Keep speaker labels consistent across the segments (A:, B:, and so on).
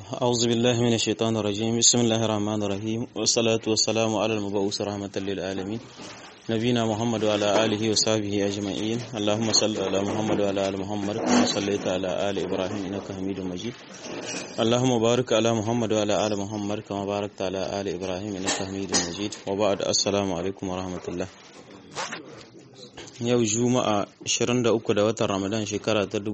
A: أعوذ بالله من الشيطان الرجيم بسم الله الرحمن الرحيم والصلاة والسلام على المبعوث رحمة للعالمين نبينا محمد وعلى آله وصحبه أجمعين اللهم صل على محمد وعلى آل محمد كما صليت على آل إبراهيم إنك حميد مجيد اللهم بارك على محمد وعلى آل محمد كما باركت على آل إبراهيم إنك حميد مجيد وبعد السلام عليكم ورحمة الله yau juma'a 23 da watan ramadan shekara ta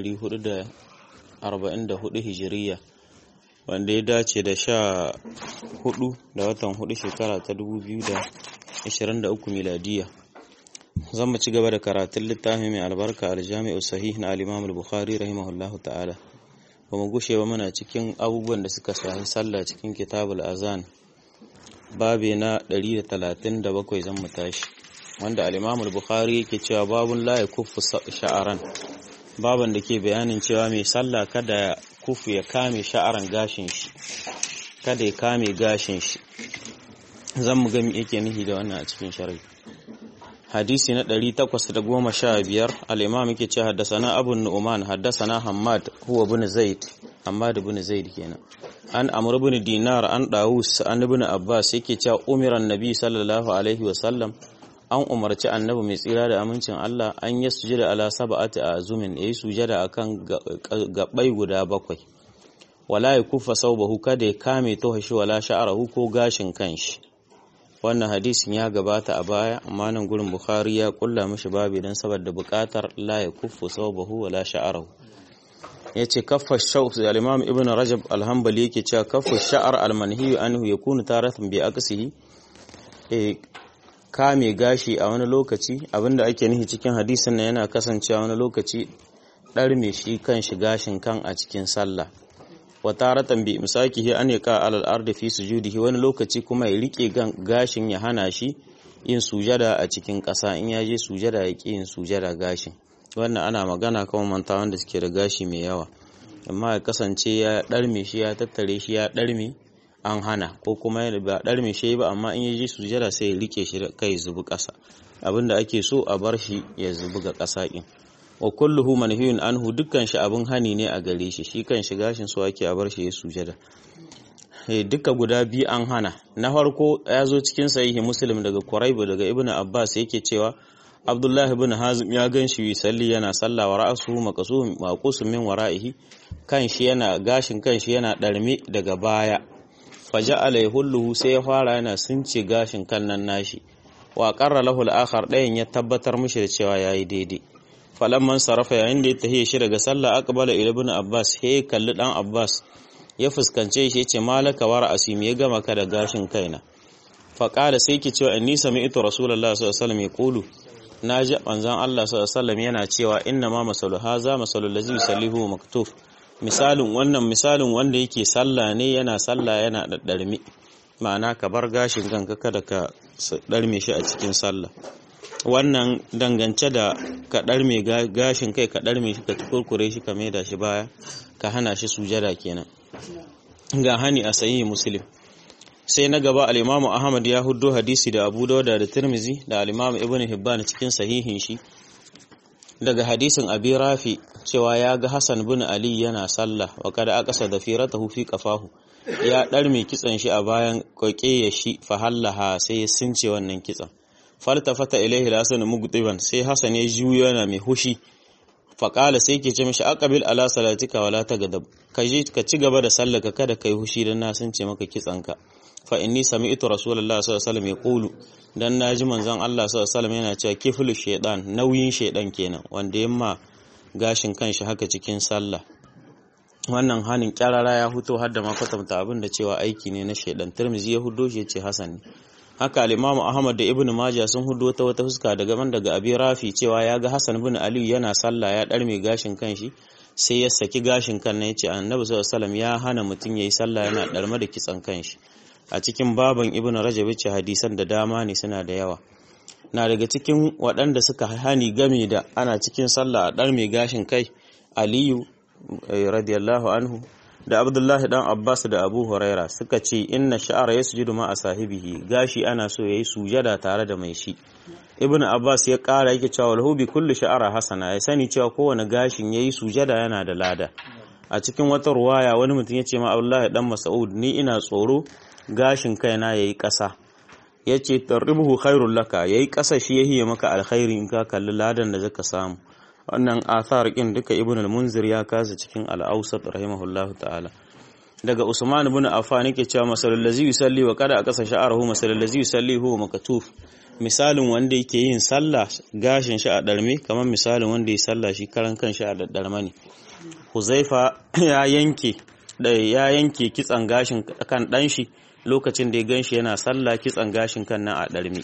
A: 1444 hijiriya wanda ya dace da sha hudu da watan hudu shekara ta 2023 miladiya zan mu ci gaba da karatun littafin mai albarka aljami'u sahih na al-imam al-bukhari rahimahullahu ta'ala ba mu gushe ba muna cikin abubuwan da suka shahi sallah cikin kitabul azan babe na 137 zan mu tashi wanda al-Imam al-Bukhari yake cewa babun la yakuffu sha'aran baban da ke bayanin cewa mai sallah kada ya kufu ya kame sha'aran gashin shi kada ya kame gashin shi zan mu ga me yake nihi da wannan a cikin sharhi hadisi na 815 al-Imam yake cewa haddathana Abu Nu'man haddathana Hammad huwa ibn Zaid Hammad ibn Zaid kenan an Amr ibn Dinar an Dawus an ibn Abbas yake cewa umiran Nabi sallallahu alaihi wa sallam an umarci annabi mai tsira da amincin Allah an yi sujada ala sab'ati azumin yayi sujada akan gabbai guda bakwai wala yakufa saubahu kada ya kame tohashi wala sha'arahu ko gashin kanshi wannan hadisin ya gabata a baya amma nan gurin Bukhari ya kulla mishi babu dan saboda bukatar la yakufu saubahu wala sha'arahu yace kaffa shawf al-imam ibn rajab al-hanbali yake cewa kaffa sha'ar al-manhi anhu yakunu taratan bi aqsihi kame gashi a wani lokaci abinda ake nihi cikin hadisin nan yana kasancewa wani lokaci ɗarme shi kan shi gashin kan a cikin sallah wa taratan bi misakihi an yaka alal ardi fi sujudihi wani lokaci kuma ya rike gashin ya hana shi yin sujada a cikin ƙasa in ya je sujada ya ƙi yin sujada gashin wannan ana magana kan manta wanda suke da gashi mai yawa amma ya kasance ya ɗarme shi ya tattare shi ya ɗarme an hana ko kuma ba ɗar mai shi ba amma in yaji sujada sai ya rike shi kai zubi ƙasa abinda ake so a bar shi ya zubi ga ƙasa ɗin wa kulluhu manhiyun anhu dukkan shi abin hani ne a gare shi shi kan shi gashin so ake a bar shi ya sujada duka guda biyu an hana na farko ya zo cikin sahihi muslim daga quraibu daga ibnu abbas yake cewa abdullahi ibn hazim ya gan shi salli yana sallah wa ra'suhu maqsum maqsum min wara'ihi kan shi yana gashin kan shi yana ɗarme daga baya faja'ala yahulluhu sai ya fara yana sunce gashin kan nan nashi wa qarra lahu al-akhar dayan ya tabbatar mishi da cewa yayi daidai falamman sarafa yayin da ya tahiye shi daga sallah aqbala ila ibn abbas he kalli dan abbas ya fuskance shi yace malaka wa ra'asi ya gama ka da gashin kaina fa qala sai ki cewa inni sami'tu rasulullahi sallallahu alaihi wasallam yaqulu naji manzon Allah sallallahu alaihi wasallam yana cewa inna ma masalu haza masalul ladzi yusallihu maktuf misalin wannan misalin wanda yake sallah ne yana sallah yana daddarmi ma'ana ka bar gashin kanka kada ka darme shi a cikin sallah wannan dangance da ka darme gashin kai ka darme shi ka tukurkure shi ka maida shi baya ka hana shi sujada kenan ga hani a sahihi muslim sai na gaba al-imamu ahmad ya huddo hadisi da abu dauda da tirmizi da al-imamu ibnu hibban cikin sahihin shi daga hadisin abi rafi cewa ya ga Hassan bin Ali yana sallah wa kada aqasa da firatahu fi qafahu ya ɗarme kitsan shi a bayan koke ya shi fa hallaha sai ya sunce wannan kitsan faltafata ilaihi hasan mugdiban sai Hassan ya juyo yana mai hushi fa qala sai ke ce mishi aqbil ala salatika wala tagadab ka je ka ci gaba da sallaka kada kai hushi dan na sunce maka kitsan ka fa inni sami'tu rasulullahi sallallahu alaihi wasallam yaqulu dan naji manzon Allah sallallahu alaihi wasallam yana cewa kiflu shaydan nauyin shaydan kenan wanda yamma gashin kanshi haka cikin sallah wannan hanin kyarara ya huto har da makwatanta abin da cewa aiki ne na shaidan tirmizi ya hudo shi ce hasan ne haka al-imam ahmad da ibnu majah sun hudo ta wata fuska daga man daga abi rafi cewa ya ga hasan bin ali yana sallah ya dar mai gashin kanshi sai ya saki gashin kan nan yace annabi sallallahu alaihi wasallam ya hana mutun yayi sallah yana darma da kitsan kanshi a cikin baban ibnu rajab ce hadisan da dama ne suna da yawa na daga cikin waɗanda suka hani game da ana cikin sallah a ɗar mai gashin kai aliyu radiyallahu anhu da abdullahi dan abbas da abu huraira suka ce inna sha'ara ya sujudu ma a sahibihi gashi ana so ya yi sujada tare da mai shi ibn abbas ya ƙara yake cewa lahu bi kulli sha'ara hasana ya sani cewa kowane gashin ya yi sujada yana da lada a cikin wata ruwaya wani mutum ya ce ma Abdullahi dan Mas'ud ni ina tsoro gashin kaina yayi ƙasa yace tarribuhu khairul laka yayi ƙasa shi yahi maka alkhairi in ka kalli ladan da zaka samu wannan athar kin duka ibn al-munzir ya kasa cikin al-awsat rahimahullahu ta'ala daga usman ibn affan yake cewa masalul ladzi yusalli wa kada akasa sha'arahu masalul ladzi yusalli huwa makatuf misalin wanda yake yin sallah gashin shi a darme kamar misalin wanda ya sallah shi karan kan shi a daddarma ne huzaifa ya yanke ya yanke kitsan gashin kan dan shi lokacin da ya ganshi yana sallah kitsan gashin kan nan a darme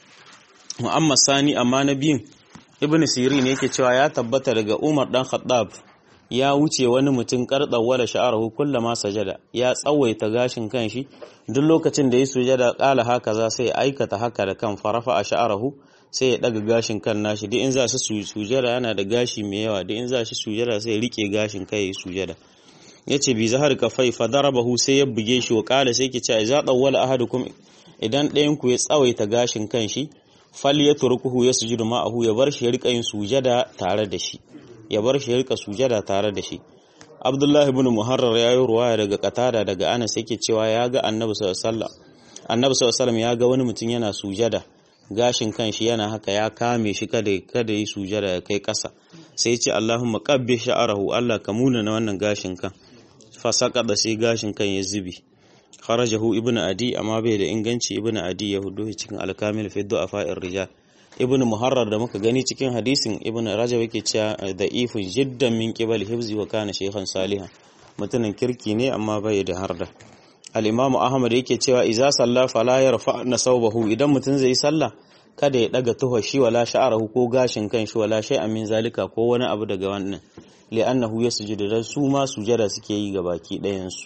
A: mu'amma sani amma na biyun ibn sirin yake cewa ya tabbata daga umar dan khattab ya wuce wani mutum wala sha'arahu kullama sajada ya tsawaita gashin kanshi duk lokacin da ya sujada kala haka za sai aikata haka da kan farafa a sha'arahu sai ya daga gashin kan nashi duk in za shi sujada yana da gashi mai yawa duk in za shi sujada sai ya rike gashin kai ya sujada yace bi zahar kafai fa darabahu sai ya buge shi wa kala sai ke ce idza tawwala ahadukum idan ɗayan ku ya tsawaita gashin kanshi fal ya turkuhu ya sujudu ma'ahu ya bar shi ya rika yin sujada tare da shi ya bar shi ya rika sujada tare da shi Abdullah ibn Muharrar ya yi ruwaya daga Qatada daga Anas yake cewa ya ga Annabi sallallahu alaihi wasallam Annabi sallallahu alaihi ya ga wani mutum yana sujada gashin kanshi yana haka ya kame shi kada kada yi sujada ya kai kasa sai ya ce Allahumma qabbi sha'arahu Allah ka muna na wannan gashin kan fa da sai gashin kan ya zubi kharajahu ibnu adi amma bai da inganci ibnu adi ya hudu cikin alkamil fi du'afa'ir rijal ibnu muharrar da muka gani cikin hadisin ibnu rajab yake cewa da ifun jiddan min qibal hifzi wa kana shaykhan salihan mutumin kirki ne amma bai da harda al-imamu ahmad yake cewa idza salla fala yarfa nasawbahu idan mutun zai sallah kada ya daga tuhashi wala sha'arahu ko gashin kanshi wala shay'an min zalika ko wani abu daga wannan li'annahu yasjudu da su ma sujada suke yi ga baki ɗayan su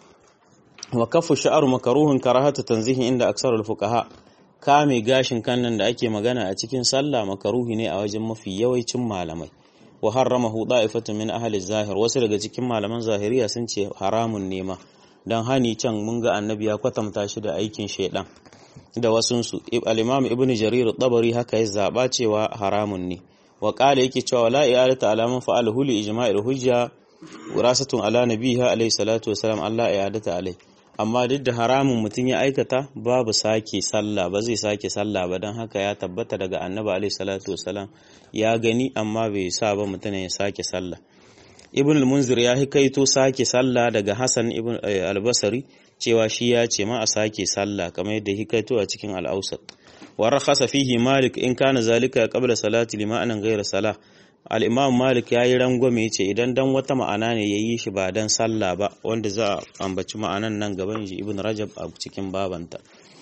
A: wa kafu sha'ar makaruhun karahatu tanzihi inda aksarul fuqaha kame gashin kannan da ake magana a cikin sallah makaruhi ne a wajen mafi yawancin malamai wa harramahu da'ifatu min ahli zahir wasu daga cikin malaman zahiriya sun ce haramun ne ma dan hani can mun ga annabi ya kwatanta shi da aikin shaidan da wasun su al-imam ibn jarir tabari haka ya zaba cewa haramun ne wa qala yake cewa la i'alata alaman fa'alahu li ijma'il hujja wirasatun ala nabiha alayhi salatu wasalam Allah i'adata alayhi amma duk da haramun mutum ya aikata babu sake sallah ba zai sake sallah ba don haka ya tabbata daga annabi alaihi salatu wasalam ya gani amma bai sa ba mutum ya sake sallah ibn al-munzir ya hikaito sake sallah daga hasan ibn al-basri cewa shi ya ce ma a sake sallah kamar yadda hikaito a cikin al-awsat wa rakhasa fihi malik in kana zalika qabla salati lima'anan ghayra salah al'imam malik ya yi rangwame ce idan dan wata ma'ana ne ya yi shi ba dan sallah ba wanda za a ambaci ma'anan nan gaban shi ibn rajab a cikin babanta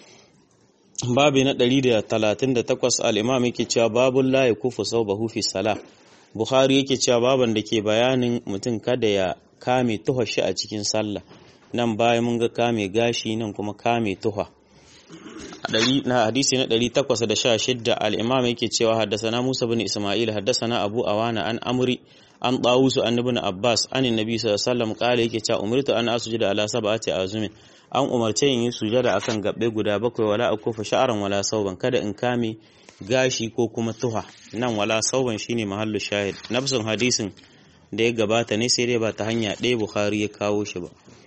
A: babi na 138 al'imam yake cewa babun la ya kufu sau bahu fi salah bukhari yake cewa baban da ke bayanin mutum kada ya kame tuha shi a cikin sallah nan bayan mun ga kame gashi nan kuma kame tuha na hadisi na 816 al-imam yake cewa haddasana Musa bin Isma'il haddasana Abu Awana an Amri an Tawusu an Ibn Abbas an Nabi sallallahu alaihi wasallam kale yake cewa umirtu an asjuda ala sab'ati azumin an umarce yin sujada akan gabbe guda bakwai wala akufa sha'aran wala sauban kada in kame gashi ko kuma tuha nan wala sauban shine mahallu shahid nafsun hadisin da ya gabata ne sai dai ba ta hanya ɗaya Bukhari ya kawo shi ba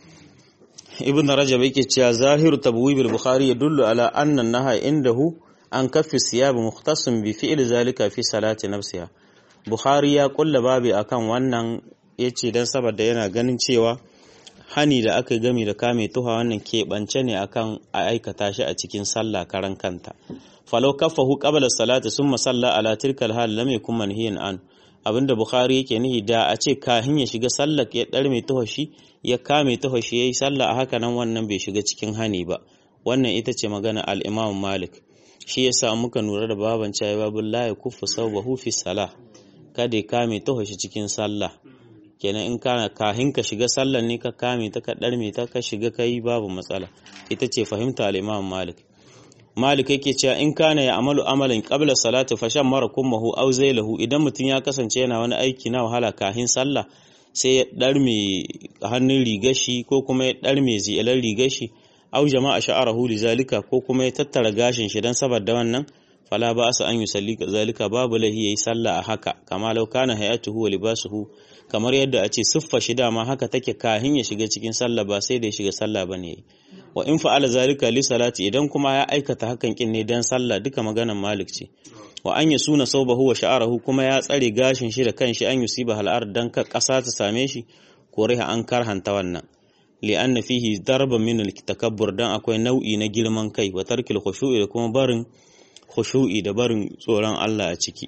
A: ibn rajab yake cewa zahiru tabwib al-bukhari yadullu ala anna an-nahy indahu an kaffi siyab mukhtasim bi fi'l zalika fi salati nafsiha bukhari ya kulla babi akan wannan yace dan saboda yana ganin cewa hani da aka gami da kame tuha wannan keɓance ne akan a aikata shi a cikin sallah karan kanta falau kaffahu qabla salati summa salla ala tilkal hal lam yakun manhiyan an abinda bukhari yake nihi da a ce kahin ya shiga sallar ya dar mai tuhashi ya kame tuhashi yayi sallah a haka nan wannan bai shiga cikin hani ba wannan ita ce magana al-imam malik shi yasa muka nura da baban cewa babul la yakuffu sawbahu fi salah kada ya kame tuhashi cikin sallah kenan in kana kahin ka shiga sallar ne ka kame ta ka darme ta ka shiga kai babu matsala ita ce fahimta al-imam malik Malik yake cewa in kana ya amalu amalan qabla salati fa shan mara kummahu aw zailahu idan mutum ya kasance yana wani aiki na wahala kahin sallah sai ya darme hannun rigashi ko kuma ya darme zilan rigashi aw jama'a sha'arahu lizalika ko kuma ya tattara gashin shi dan saboda wannan fala ba asa an yusalli zalika babu lahi yayi sallah a haka kama law kana hayatuhu wa libasuhu kamar yadda a ce siffa shi dama haka take kahin ya shiga cikin sallah ba sai da ya shiga sallah bane wa in fa'ala zalika li salati idan kuma ya aikata hakan kin ne dan sallah duka maganan malik ce wa an ya suna saubahu wa sha'arahu kuma ya tsare gashin shi da kanshi an yusiba hal'ar dan ka kasa ta same shi ko riha an karhanta wannan li'anna fihi darban min al-takabbur dan akwai nau'i na girman kai wa tarkil khushu'i da kuma barin khushu'i da barin tsoron Allah a ciki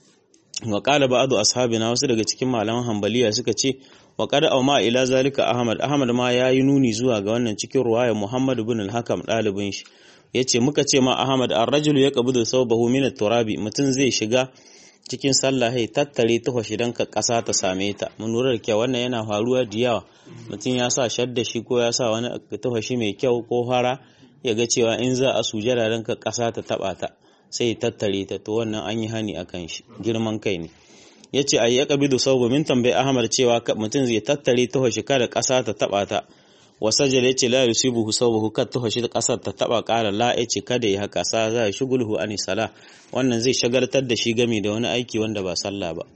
A: wa qala ba'du ashabina wasu daga cikin malaman hanbaliya suka ce wa qad auma ila zalika ahmad ahmad ma yayi nuni zuwa ga wannan cikin ruwaya muhammad ibn al-hakam dalibin shi yace muka ce ma ahmad ar-rajulu yaqbidu thawbahu min at-turabi mutun zai shiga cikin sallah hai tattare tufashi dan ka kasa ta same ta mun lura da kyau wannan yana faruwa da yawa mutum ya sa shadda shi ko ya sa wani tufashi mai kyau ko fara ya ga cewa in za a sujada dan ka kasa ta taba ta sai tattare ta to wannan an yi hani akan shi girman kai ne yace ay yaqbidu sawbu min tambayi ahmad cewa mutum zai tattare tufashi kada kasa ta taba ta wasajal yace la yusibuhu sawbuhu kad tuhashi kasar ta taba kara la yace kada ya haka sa za shugulhu ani sala wannan zai shagaltar da shi gami da wani aiki wanda ba sallah ba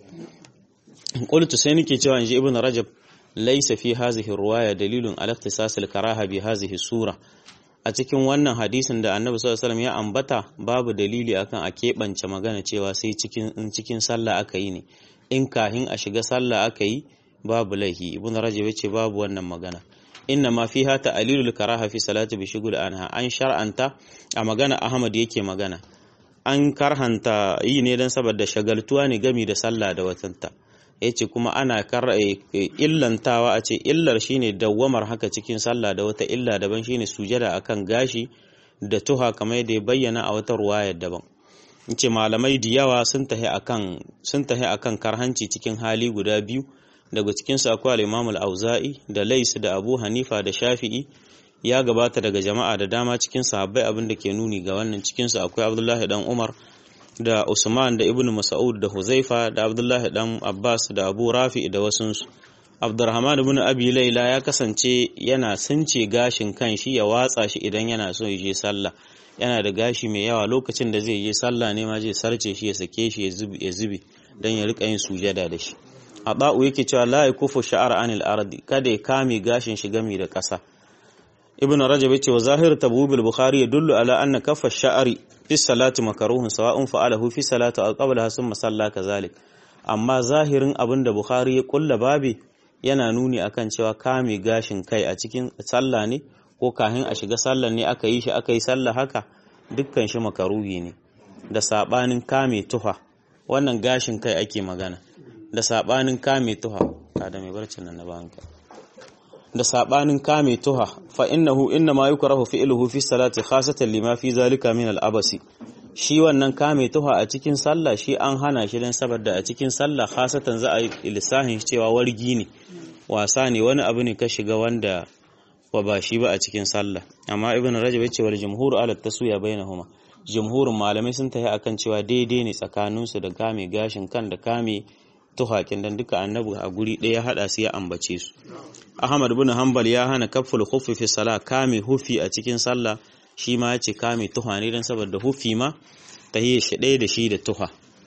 A: qultu sai nake cewa inji ibnu rajab laysa fi hadhihi ruwaya dalilun ala ikhtisas al karaha bi hadhihi sura a cikin wannan hadisin da annabi sallallahu alaihi wasallam ya ambata babu dalili akan a keɓance magana cewa sai cikin in cikin sallah aka yi ne in kahin a shiga sallah aka yi babu laihi ibnu rajab yace babu wannan magana inna ma fiha ta'lilul karaha fi salati bi shugul anha an shar'anta a magana Ahmad yake magana an karhanta yi ne dan saboda shagaltuwa ne gami da sallah da watanta yace kuma ana kar illantawa a ce illar shine dawwamar haka cikin sallah da wata illa daban shine sujada akan gashi da tuha kamar yadda ya bayyana a wata ruwayar daban yace malamai da yawa sun tahi akan sun tahi akan karhanci cikin hali guda biyu daga cikinsu akwai al-Imam al-Auza'i da Lais da Abu Hanifa da Shafi'i ya gabata daga jama'a da dama cikin sahabbai abin da ke nuni ga wannan cikinsu akwai Abdullahi dan Umar da Usman da Ibn Mas'ud da Huzaifa da Abdullahi dan Abbas da Abu Rafi da wasunsu Abdurrahman ibn Abi Layla ya kasance yana sunce gashin kan shi ya watsa shi idan yana so ya je sallah yana da gashi mai yawa lokacin da zai je sallah ne ma zai sarce shi ya sake shi ya zubi dan ya rika yin sujada da shi Aba'u yake cewa la yakufu sha'ar anil ardi kada ya kame gashin shi gami da ƙasa Ibn Rajab yace wa zahir tabubil Bukhari yadullu ala anna kaffa sha'ari fi salati makruhun sawa'un fa'alahu fi salati aw qablaha thumma salla kazalik amma zahirin abinda Bukhari ya kulla babi yana nuni akan cewa kame gashin kai a cikin sallah ne ko kahin a shiga sallah ne aka yi shi aka yi sallah haka dukkan shi makaruhi ne da sabanin kame tuha wannan gashin kai ake magana da sabanin kame tuha kada mai barcin nan na banka da sabanin kame tuha fa innahu inna ma yukrahu fi'luhu fi salati khasatan lima fi zalika min al-abasi shi wannan kame tuha a cikin sallah shi an hana shi dan saboda a cikin sallah khasatan za a yi lissahin cewa wargi ne wasa ne wani abu ne ka shiga wanda ba ba shi ba a cikin sallah amma ibnu rajab yace wal jumhur ala taswiya bainahuma jumhurin malamai sun tafi akan cewa daidai ne tsakaninsu da kame gashin kan da kame tuhakin dan duka annabi a guri ɗaya haɗa su ya ambace su ahmad bin hanbal ya hana kaful khuffi fi sala kame hufi a cikin sallah shi ma yace kame tuha ne dan saboda hufi ma tahiyya shi ɗaya da shi da tuha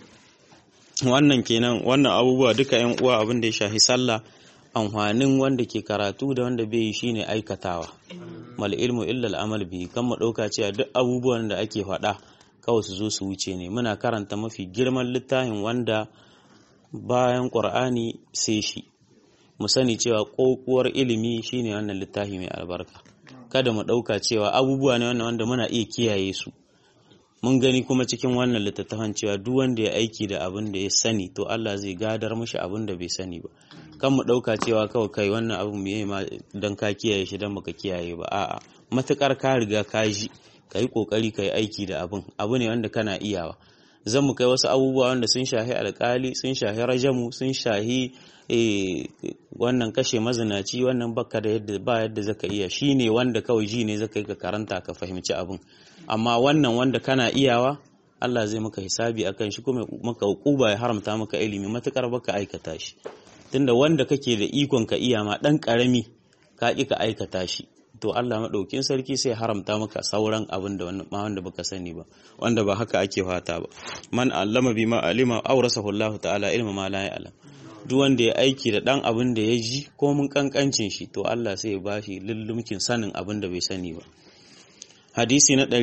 A: wannan kenan wannan abubuwa duka yan uwa abin da ya shahi sallah amfanin wanda ke karatu da wanda bai yi shine aikatawa mal ilmu illa al amal bi kan mu dauka cewa duk abubuwan da ake faɗa kawai su zo su wuce ne muna karanta mafi girman littafin wanda bayan ƙur'ani sai shi mu sani cewa ƙoƙuwar ilimi shine wannan littafi mai albarka kada mu ɗauka cewa abubuwa ne wannan wanda muna iya kiyaye su mun gani kuma cikin wannan littattafan cewa duk wanda ya aiki da abin da ya sani to Allah zai gadar mishi abin da bai sani ba kan mu ɗauka cewa kawai kai wannan abin me ma dan ka kiyaye shi dan baka kiyaye ba a'a matukar ka riga ka ji ka yi kokari ka yi aiki da abin abu ne wanda kana iyawa zan mu kai wasu abubuwa wanda sun shahi alkali sun shahi rajamu sun shahi wannan kashe mazinaci wannan baka da yadda ba yadda zaka iya shine wanda kawai ji ne zaka yi ka karanta ka fahimci abin amma wannan wanda kana iyawa Allah zai maka hisabi akan shi kuma maka hukuba ya haramta maka ilimi matukar baka aikata shi tunda wanda kake da ikon ka iya ma dan karami ka ki ka aikata shi to Allah maɗaukin sarki sai haramta maka sauran abin da wanda baka sani ba wanda ba haka ake fata ba man allama bima alima awrasahu Allah ta'ala ilma ma la ya'lam duk wanda ya aiki da dan abin da ya ji ko mun kankancin shi to Allah sai ya bashi lullumkin sanin abin da bai sani ba hadisi na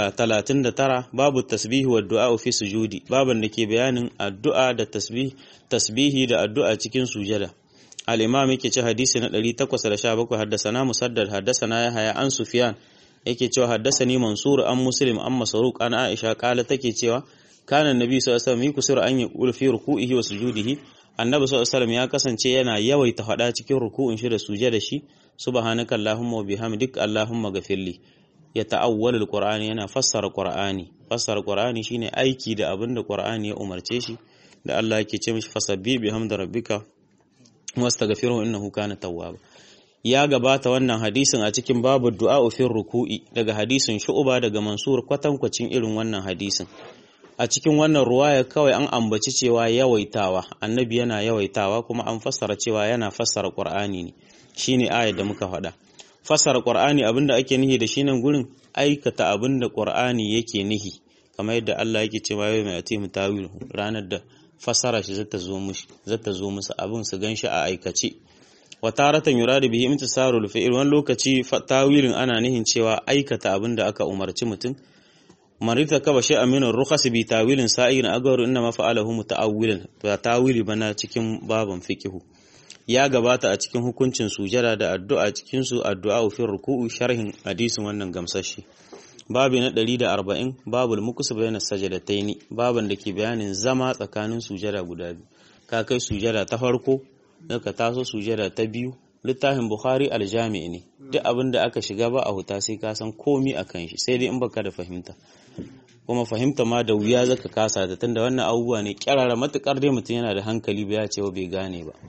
A: 139 babu tasbihi wa du'a fi sujudi baban da ke bayanin addu'a da tasbih tasbihi da addu'a cikin sujada al-imam yake ce hadisi na 817 haddasana musaddad haddasana yahya an sufyan yake cewa haddasani mansur an muslim an masruq an aisha kala take cewa kana annabi sallallahu alaihi wasallam yuksiru an yaqul fi ruku'ihi wa sujudihi annabi sallallahu alaihi wasallam ya kasance yana yawaita fada cikin ruku'in shi da sujada shi subhanaka allahumma wa bihamdik allahumma ghafirli ya ta'awwal alqur'ani yana fassara qur'ani fassara qur'ani shine aiki da abin da qur'ani ya umarce shi da Allah yake ce mishi fasabbi bihamdi rabbika wastaghfiruhu innahu kana tawwaba ya gabata wannan hadisin a cikin babu du'a fi ruku'i daga hadisin shu'ba daga mansur kwatankwacin irin wannan hadisin a cikin wannan ruwaya kawai an ambaci cewa yawaitawa annabi yana yawaitawa kuma an fassara cewa yana fassara qur'ani ne shine ayar da muka faɗa fassara qur'ani abinda ake nihi da shi nan gurin aikata abinda qur'ani yake nihi kamar yadda Allah yake cewa yau mai atimu tawil ranar da fassara shi zata zo mushi zata zo musu abin su ganshi a aikace wa taratan yuradu bihi imtisarul fi'l wani lokaci tawilin ana nihin cewa aikata abinda aka umarci mutum marita kaba shi aminu rukhas bi tawilin sa'in agaru inna ma fa'alahu muta'awwilan to tawili bana cikin baban fiqhu ya gabata a cikin hukuncin sujada da addu'a cikin su addu'a fi ruku'u sharhin hadisin wannan gamsashi babu na 140 babul mukus bayna sajadataini baban da ke bayanin zama tsakanin sujada guda biyu ka kai sujada ta farko daga taso sujada ta biyu littafin bukhari aljami ne duk abin da aka shiga ba a huta sai ka san komi a kan shi sai dai in baka da fahimta kuma fahimta ma da wuya zaka kasa da tunda wannan abubuwa ne kyarara matukar dai mutum yana da hankali ba ya cewa bai gane ba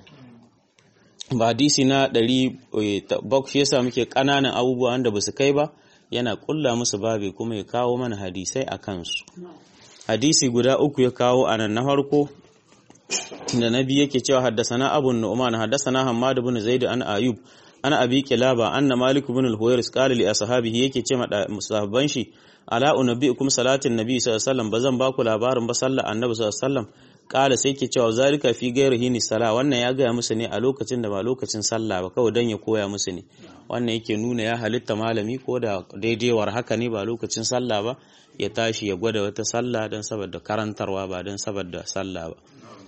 A: ba hadisi na ɗari bak shi yasa muke ƙananan abubuwa wanda ba su kai ba yana ƙulla musu babe kuma ya kawo mana hadisai a kansu hadisi guda uku ya kawo a nan na farko da na biyu yake cewa haddasana abu nu'man haddasana hammad ibn zaid an ayub ana abi kilaba anna malik ibn al-huwairis qala li ashabihi yake ce ma sahabban shi ala unabbiukum salatin nabi sallallahu alaihi wasallam bazan baku labarin ba sallar annabi sallallahu alaihi wasallam kala sai ke cewa zalika fi ghairihi ni sala wannan ya gaya musu ne a lokacin da ba lokacin sallah ba kawai dan ya koya musu ne wannan yake nuna ya halitta malami ko da daidaiwar haka ne ba lokacin sallah ba ya tashi ya gwada wata sallah dan saboda karantarwa ba dan saboda sallah ba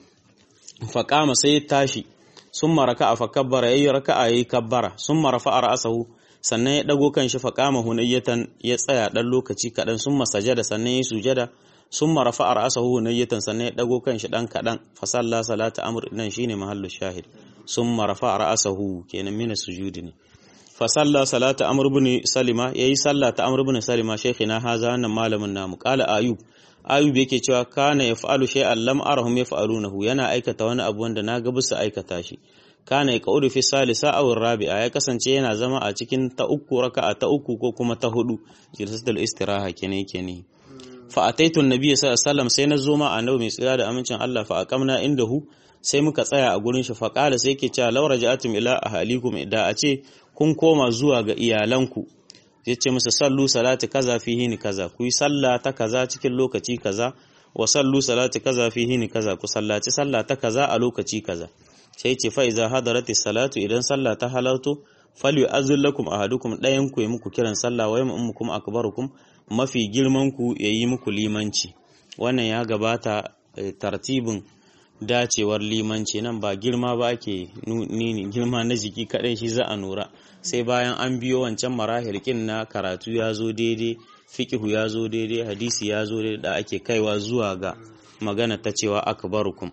A: faƙama sai ya tashi sun maraka a fakabbara ya yi raka'a ya yi kabbara sun marafa a ra'asahu sannan ya ɗago kan shi faƙama hunayyatan ya tsaya ɗan lokaci kaɗan sun masajada sannan ya yi sujada sun marafa a ra'asahu hunayyatan sannan ya ɗago kan shi ɗan kaɗan fasalla salata amur nan shine mahallu shahid sun marafa a ra'asahu kenan mina sujudi ne fasalla salata amur bin salima yayi sallah ta amur bin salima shaykhina haza wannan malamin namu qala ayub ayub yake cewa kana yaf'alu shay'an lam arahum yaf'alunahu yana aikata wani abu wanda na ga bisa aikata shi kana yaqulu fi salisa aw rabi'a ya kasance yana zama a cikin ta uku raka'a ta uku ko kuma ta hudu jilsatul istiraha kenan yake ne fa ataitu annabi sallallahu alaihi wasallam sai na zo ma annabi mai tsira da amincin Allah fa aqamna indahu sai muka tsaya a gurin shi fa qala sai yake cewa law raja'atum ila ahalikum da a ce kun koma zuwa ga iyalanku ya ce musu sallu salati kaza fi hini kaza ku yi sallah ta kaza cikin lokaci kaza wa sallu salati kaza fi hini kaza ku sallaci sallah ta kaza a lokaci kaza sai ce fa iza hadarati salatu idan sallah ta halarto fal yu'azzil lakum ahadukum dayan ku yi muku kiran sallah wa yammukum akbarukum mafi girman ku yayi muku limanci wannan ya gabata tartibin dacewar limanci nan ba girma ba ake nini girma na jiki kadai shi za a nura sai bayan an biyo wancan marahilkin na karatu ya zo daidai fikihu ya zo daidai hadisi ya zo daidai da ake kaiwa zuwa ga magana ta cewa akbarukum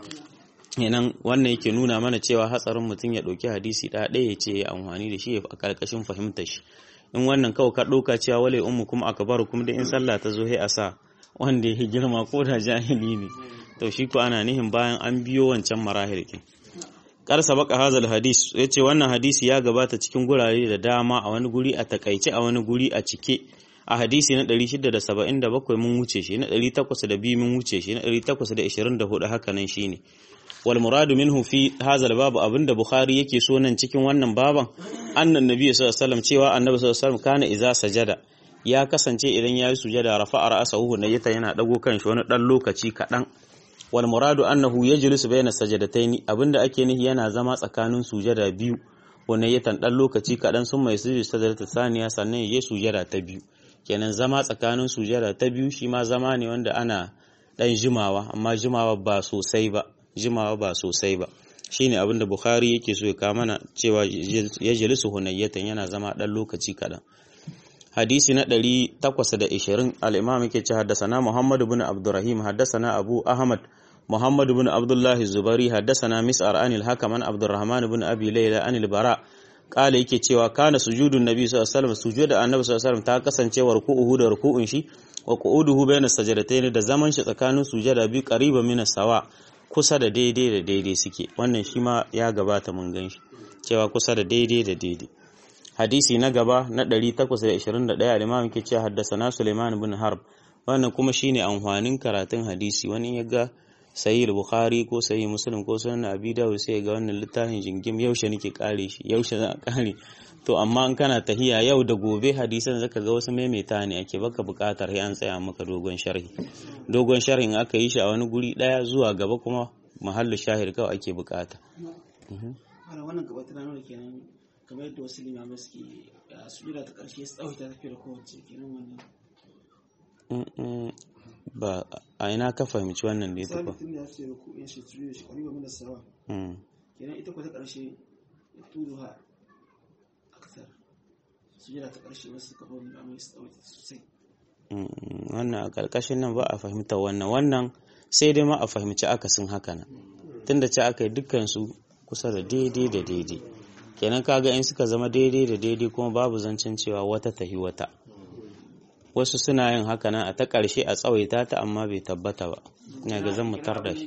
A: yanan wannan yake nuna mana cewa hatsarin mutum ya ɗauki hadisi ɗaya ɗaya ya ce ya amfani da shi a ƙarƙashin fahimtar shi in wannan kawai ka ɗauka cewa wale ummu kuma akbarukum da in sallah ta zo sai a sa wanda ya girma ko da jahili ne to shi ko ana nihin bayan an biyo wancan marahilkin kar sabaka hazal hadis yace wannan hadisi ya gabata cikin gurare da dama a wani guri a takaice a wani guri a cike a hadisi na 677 mun wuce shi na 802 mun wuce shi na 824 haka nan shine wal muradu minhu fi hazal babu abinda bukhari yake so nan cikin wannan baban annan nabi sallallahu alaihi wasallam cewa annabi sallallahu alaihi wasallam kana iza sajada ya kasance idan yayi sujada rafa'a ra'sahu na yata yana dago kan shi wani dan lokaci kadan wal muradu annahu yajlisu bayna sajadataini abinda ake nihi yana zama tsakanin sujada biyu wannan ya dan lokaci kadan sun mai sujud sajadata saniya sannan ya sujada ta biyu kenan zama tsakanin sujada ta biyu shi ma zama ne wanda ana dan jimawa amma jimawa ba sosai ba jimawa ba sosai ba shine abinda bukhari yake so ya kawo mana cewa yajlisu hunayyatan yana zama dan lokaci kadan hadisi na 820 al-imam yake ce haddasana Muhammad ibn Abdurrahim haddasana Abu Ahmad Muhammad ibn Abdullah Zubari haddasana Mis'ar anil Hakam an Abdurrahman ibn Abi Layla anil Bara kala yake cewa kana sujudun nabi sallallahu alaihi wasallam sujuda annabi sallallahu alaihi wasallam ta kasance wa ruku'uhu da ruku'un shi wa qu'uduhu bayna sajdatayn da zaman shi tsakanin sujada biyu qariban min sawa kusa da daidai da daidai suke wannan shi ma ya gabata mun gan shi cewa kusa da daidai da daidai hadisi na gaba na 821 al-imam yake cewa haddasana Sulaiman ibn Harb wannan kuma shine amfanin karatun hadisi wani ya ga sahih bukhari ko sahih muslim ko sunan abi dawud sai ga wannan littafin jingim yaushe nake kare shi yaushe za a kare to amma in kana tahiya yau da gobe hadisan zaka ga wasu maimaita ne ake baka bukatar sai an tsaya maka dogon sharhi dogon sharhin aka yi shi a wani guri daya zuwa gaba kuma mahallu shahid kawai ake bukata
B: wannan gaba tana nuna kenan kamar yadda wasu limamai suke sujuda ta ƙarshe su tsawaita tafiya da kowace kenan wannan
A: ba a ina ka fahimci wannan da ya tafa
B: sabitin da ya ce ku in shi sujuda shi ƙwariba mina sawa kenan ita ko ta ƙarshe ya tudu ha aksar sujuda ta ƙarshe wasu kamar limamai su tsawaita sosai
A: wannan a ƙarƙashin nan ba a fahimta wannan wannan sai dai ma a fahimci akasin haka nan tunda ce aka yi dukkansu kusa da daidai da daidai kenan kaga in suka zama daidai da daidai kuma babu zancen cewa wata tahi wata wasu suna yin haka nan a ta ƙarshe a tsawaita ta amma bai tabbata ba ina ga zan mutar da shi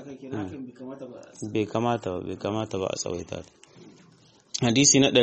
A: bai kamata ba bai kamata ba a tsawaita ta hadisi na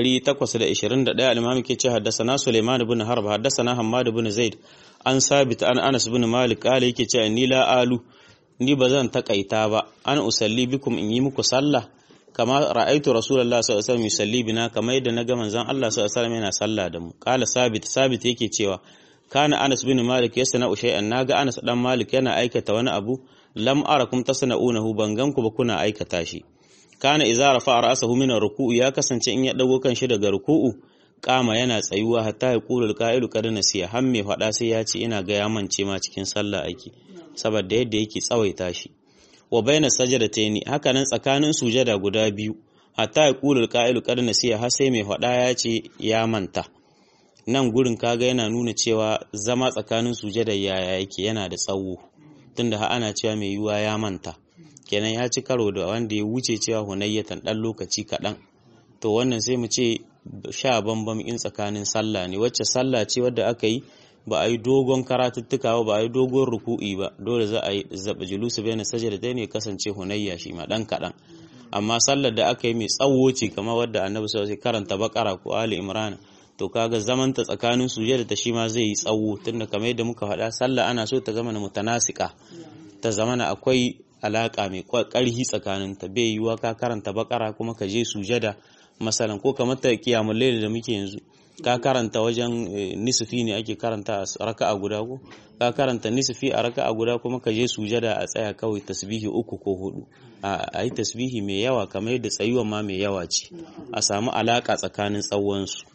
A: 821 al-imam ke ce haddasana Sulaiman ibn Harb haddasana Hammad ibn Zaid an sabit an Anas ibn Malik kale yake ce ni la alu ni bazan takaita ba an usalli bikum in yi muku sallah kama ra'aitu rasulullahi sallallahu alaihi wasallam yusalli bina kama yadda naga manzon Allah sallallahu alaihi wasallam yana sallah da mu kala sabit sabit yake cewa kana Anas bin Malik yasna shay'an naga Anas dan Malik yana aikata wani abu lam arakum tasna'unahu bangan ku ba kuna aikata shi kana idza rafa'a ra'sahu min ruku'u ya kasance in ya dago kan shi daga ruku'u kama yana tsayuwa hatta ya qulul qa'ilu qad nasiya har me fada sai ya ce ina ga ya mance ma cikin sallah ake saboda yadda yake tsawaita shi wa baina sajadataini haka nan tsakanin sujada guda biyu hatta ya qulul qa'ilu qad nasiya har sai mai fada ya ce ya manta nan gurin kaga yana nuna cewa zama tsakanin sujada yaya yake yana da tsawo tunda ha ana cewa mai yiwuwa ya manta kenan ya ci karo da wanda ya wuce cewa hunayyatan dan lokaci kaɗan to wannan sai mu ce sha bambam in tsakanin sallah ne wacce sallah ce wadda aka yi ba a yi dogon karatuttuka ba ba a yi dogon ruku'i ba dole za a yi zaɓa julusu bai na sajada ne kasance hunayya shi ma ɗan kaɗan amma sallar da aka yi mai tsawo ce kamar wadda annabi sai karanta bakara ko ali imran to kaga zaman ta tsakanin sujada ta shi ma zai yi tsawo tunda kamar yadda muka faɗa sallah ana so ta zama mutanasika ta zamana akwai alaka mai ƙarhi tsakanin ta bai yiwuwa ka karanta bakara kuma ka je sujada masalan ko kamar ta kiyamul layl da muke yanzu ka karanta wajen nisfi ne ake karanta a raka'a guda ko ka karanta nisfi a raka'a guda kuma ka je sujada a tsaya kawai tasbihi uku ko hudu a yi tasbihi mai yawa kamar yadda tsayuwan ma mai yawa ce a samu alaka tsakanin tsawon su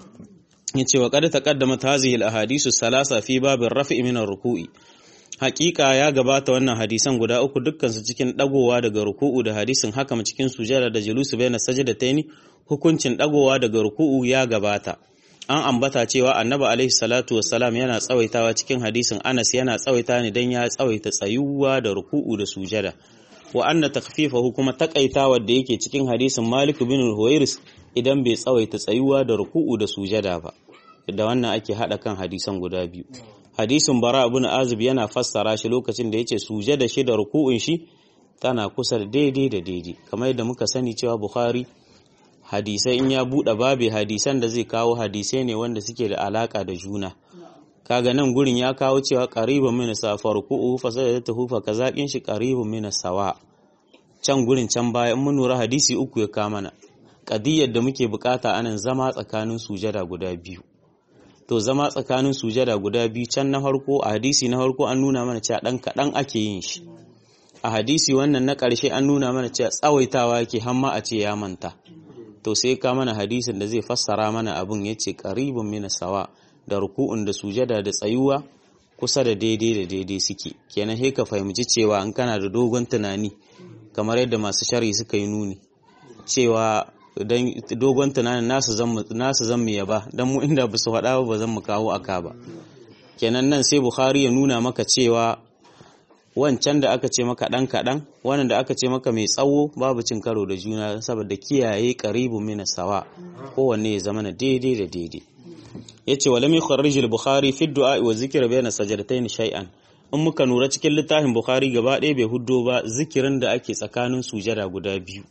A: yace wa qad taqaddamat hadhihi al-ahadisu salasa fi babin raf'i min ar-ruku'i Hakika ya gabata wannan hadisan guda uku dukkansu cikin dagowa daga ruku'u da hadisin haka cikin sujada da julusu baina sajdataini hukuncin dagowa daga ruku'u ya gabata an ambata cewa annabi alaihi salatu wassalam yana tsawaitawa cikin hadisin Anas yana tsawaita ne dan ya tsawaita tsayuwa da ruku'u da sujada wa anna takhfifahu kuma takaitawa da yake cikin hadisin Malik bin Huwairis idan bai tsawaita tsayuwa da ruku'u da sujada ba da wannan ake hada kan hadisan guda biyu hadisin bara ibn azib yana fassara shi lokacin da yace sujada shi da ruku'un shi tana kusa da daidai da daidai kamar yadda muka sani cewa bukhari hadisai in ya bude babe hadisan da zai kawo hadisai ne wanda suke da alaka da juna kaga nan gurin ya kawo cewa qaribun min safa ruku'u fa sajadatuhu fa kazakin shi qaribun min sawa can gurin can baya in mun lura hadisi uku ya kama mana qadiyar da muke bukata anan zama tsakanin sujada guda biyu to zama tsakanin sujada guda biyu can na farko a hadisi na farko an nuna mana cewa dan kaɗan ake yin shi a hadisi wannan na ƙarshe an nuna mana cewa tsawaitawa yake hamma a ce ya manta to sai ka mana hadisin da zai fassara mana abin ya ce ƙaribin mina sawa da ruku'un da sujada da tsayuwa kusa da daidai da daidai suke kenan sai ka fahimci cewa in kana da dogon tunani kamar yadda masu shari suka yi nuni cewa dan dogon tunanin nasu zan nasu zan mu yaba dan mu inda ba su faɗa ba zan mu kawo aka ba kenan nan sai bukhari ya nuna maka cewa wancan da aka ce maka ɗan kaɗan wannan da aka ce maka mai tsawo babu cin karo da juna saboda kiyaye qaribu min sawa kowanne ya zama na daidai da daidai yace wa lam yukharrij al-bukhari fi du'a wa zikra bayna sajdatayn shay'an in muka nura cikin littafin bukhari gaba ɗaya bai huddo ba zikirin da ake tsakanin sujada guda biyu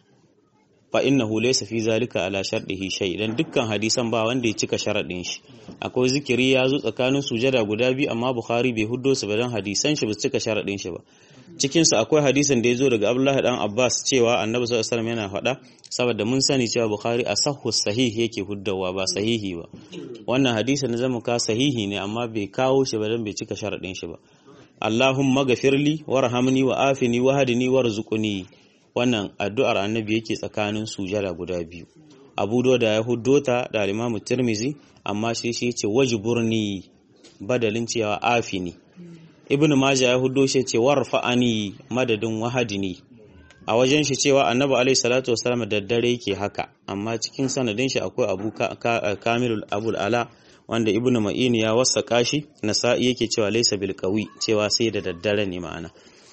A: fa innahu laysa fi zalika ala shartihi shay dan dukkan hadisan ba wanda ya cika sharadin shi akwai zikiri ya zo tsakanin sujada guda biyu amma bukhari bai huddo su ba dan hadisan shi ba cika sharadin shi ba cikin su akwai hadisin da ya zo daga abdullahi dan abbas cewa annabi sallallahu alaihi wasallam yana faɗa saboda mun sani cewa bukhari asahhu sahih yake huddawa ba sahihi ba wannan hadisin na zama ka sahihi ne amma bai kawo shi ba dan bai cika sharadin shi ba Allahumma gafirli warhamni wa afini wa hadini warzuqni wannan addu'ar annabi yake tsakanin sujada guda biyu abu da ya huddota da alimamu tirmizi amma shi shi ce wajiburni badalin cewa afini ibnu majah ya huddo shi ce warfa'ani madadin wahadini a wajen shi cewa annabi alaihi salatu wasallam da dare yake haka amma cikin sanadin shi akwai abu kamilul abul ala wanda ibnu ma'ini ya wasaka shi nasa'i yake cewa laysa bil qawi cewa sai da daddare ne ma'ana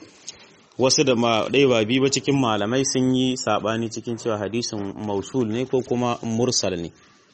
A: wasu da ɗaya ba biyu ba cikin malamai sun yi saɓani cikin cewa hadisin mausul ne ko kuma mursal ne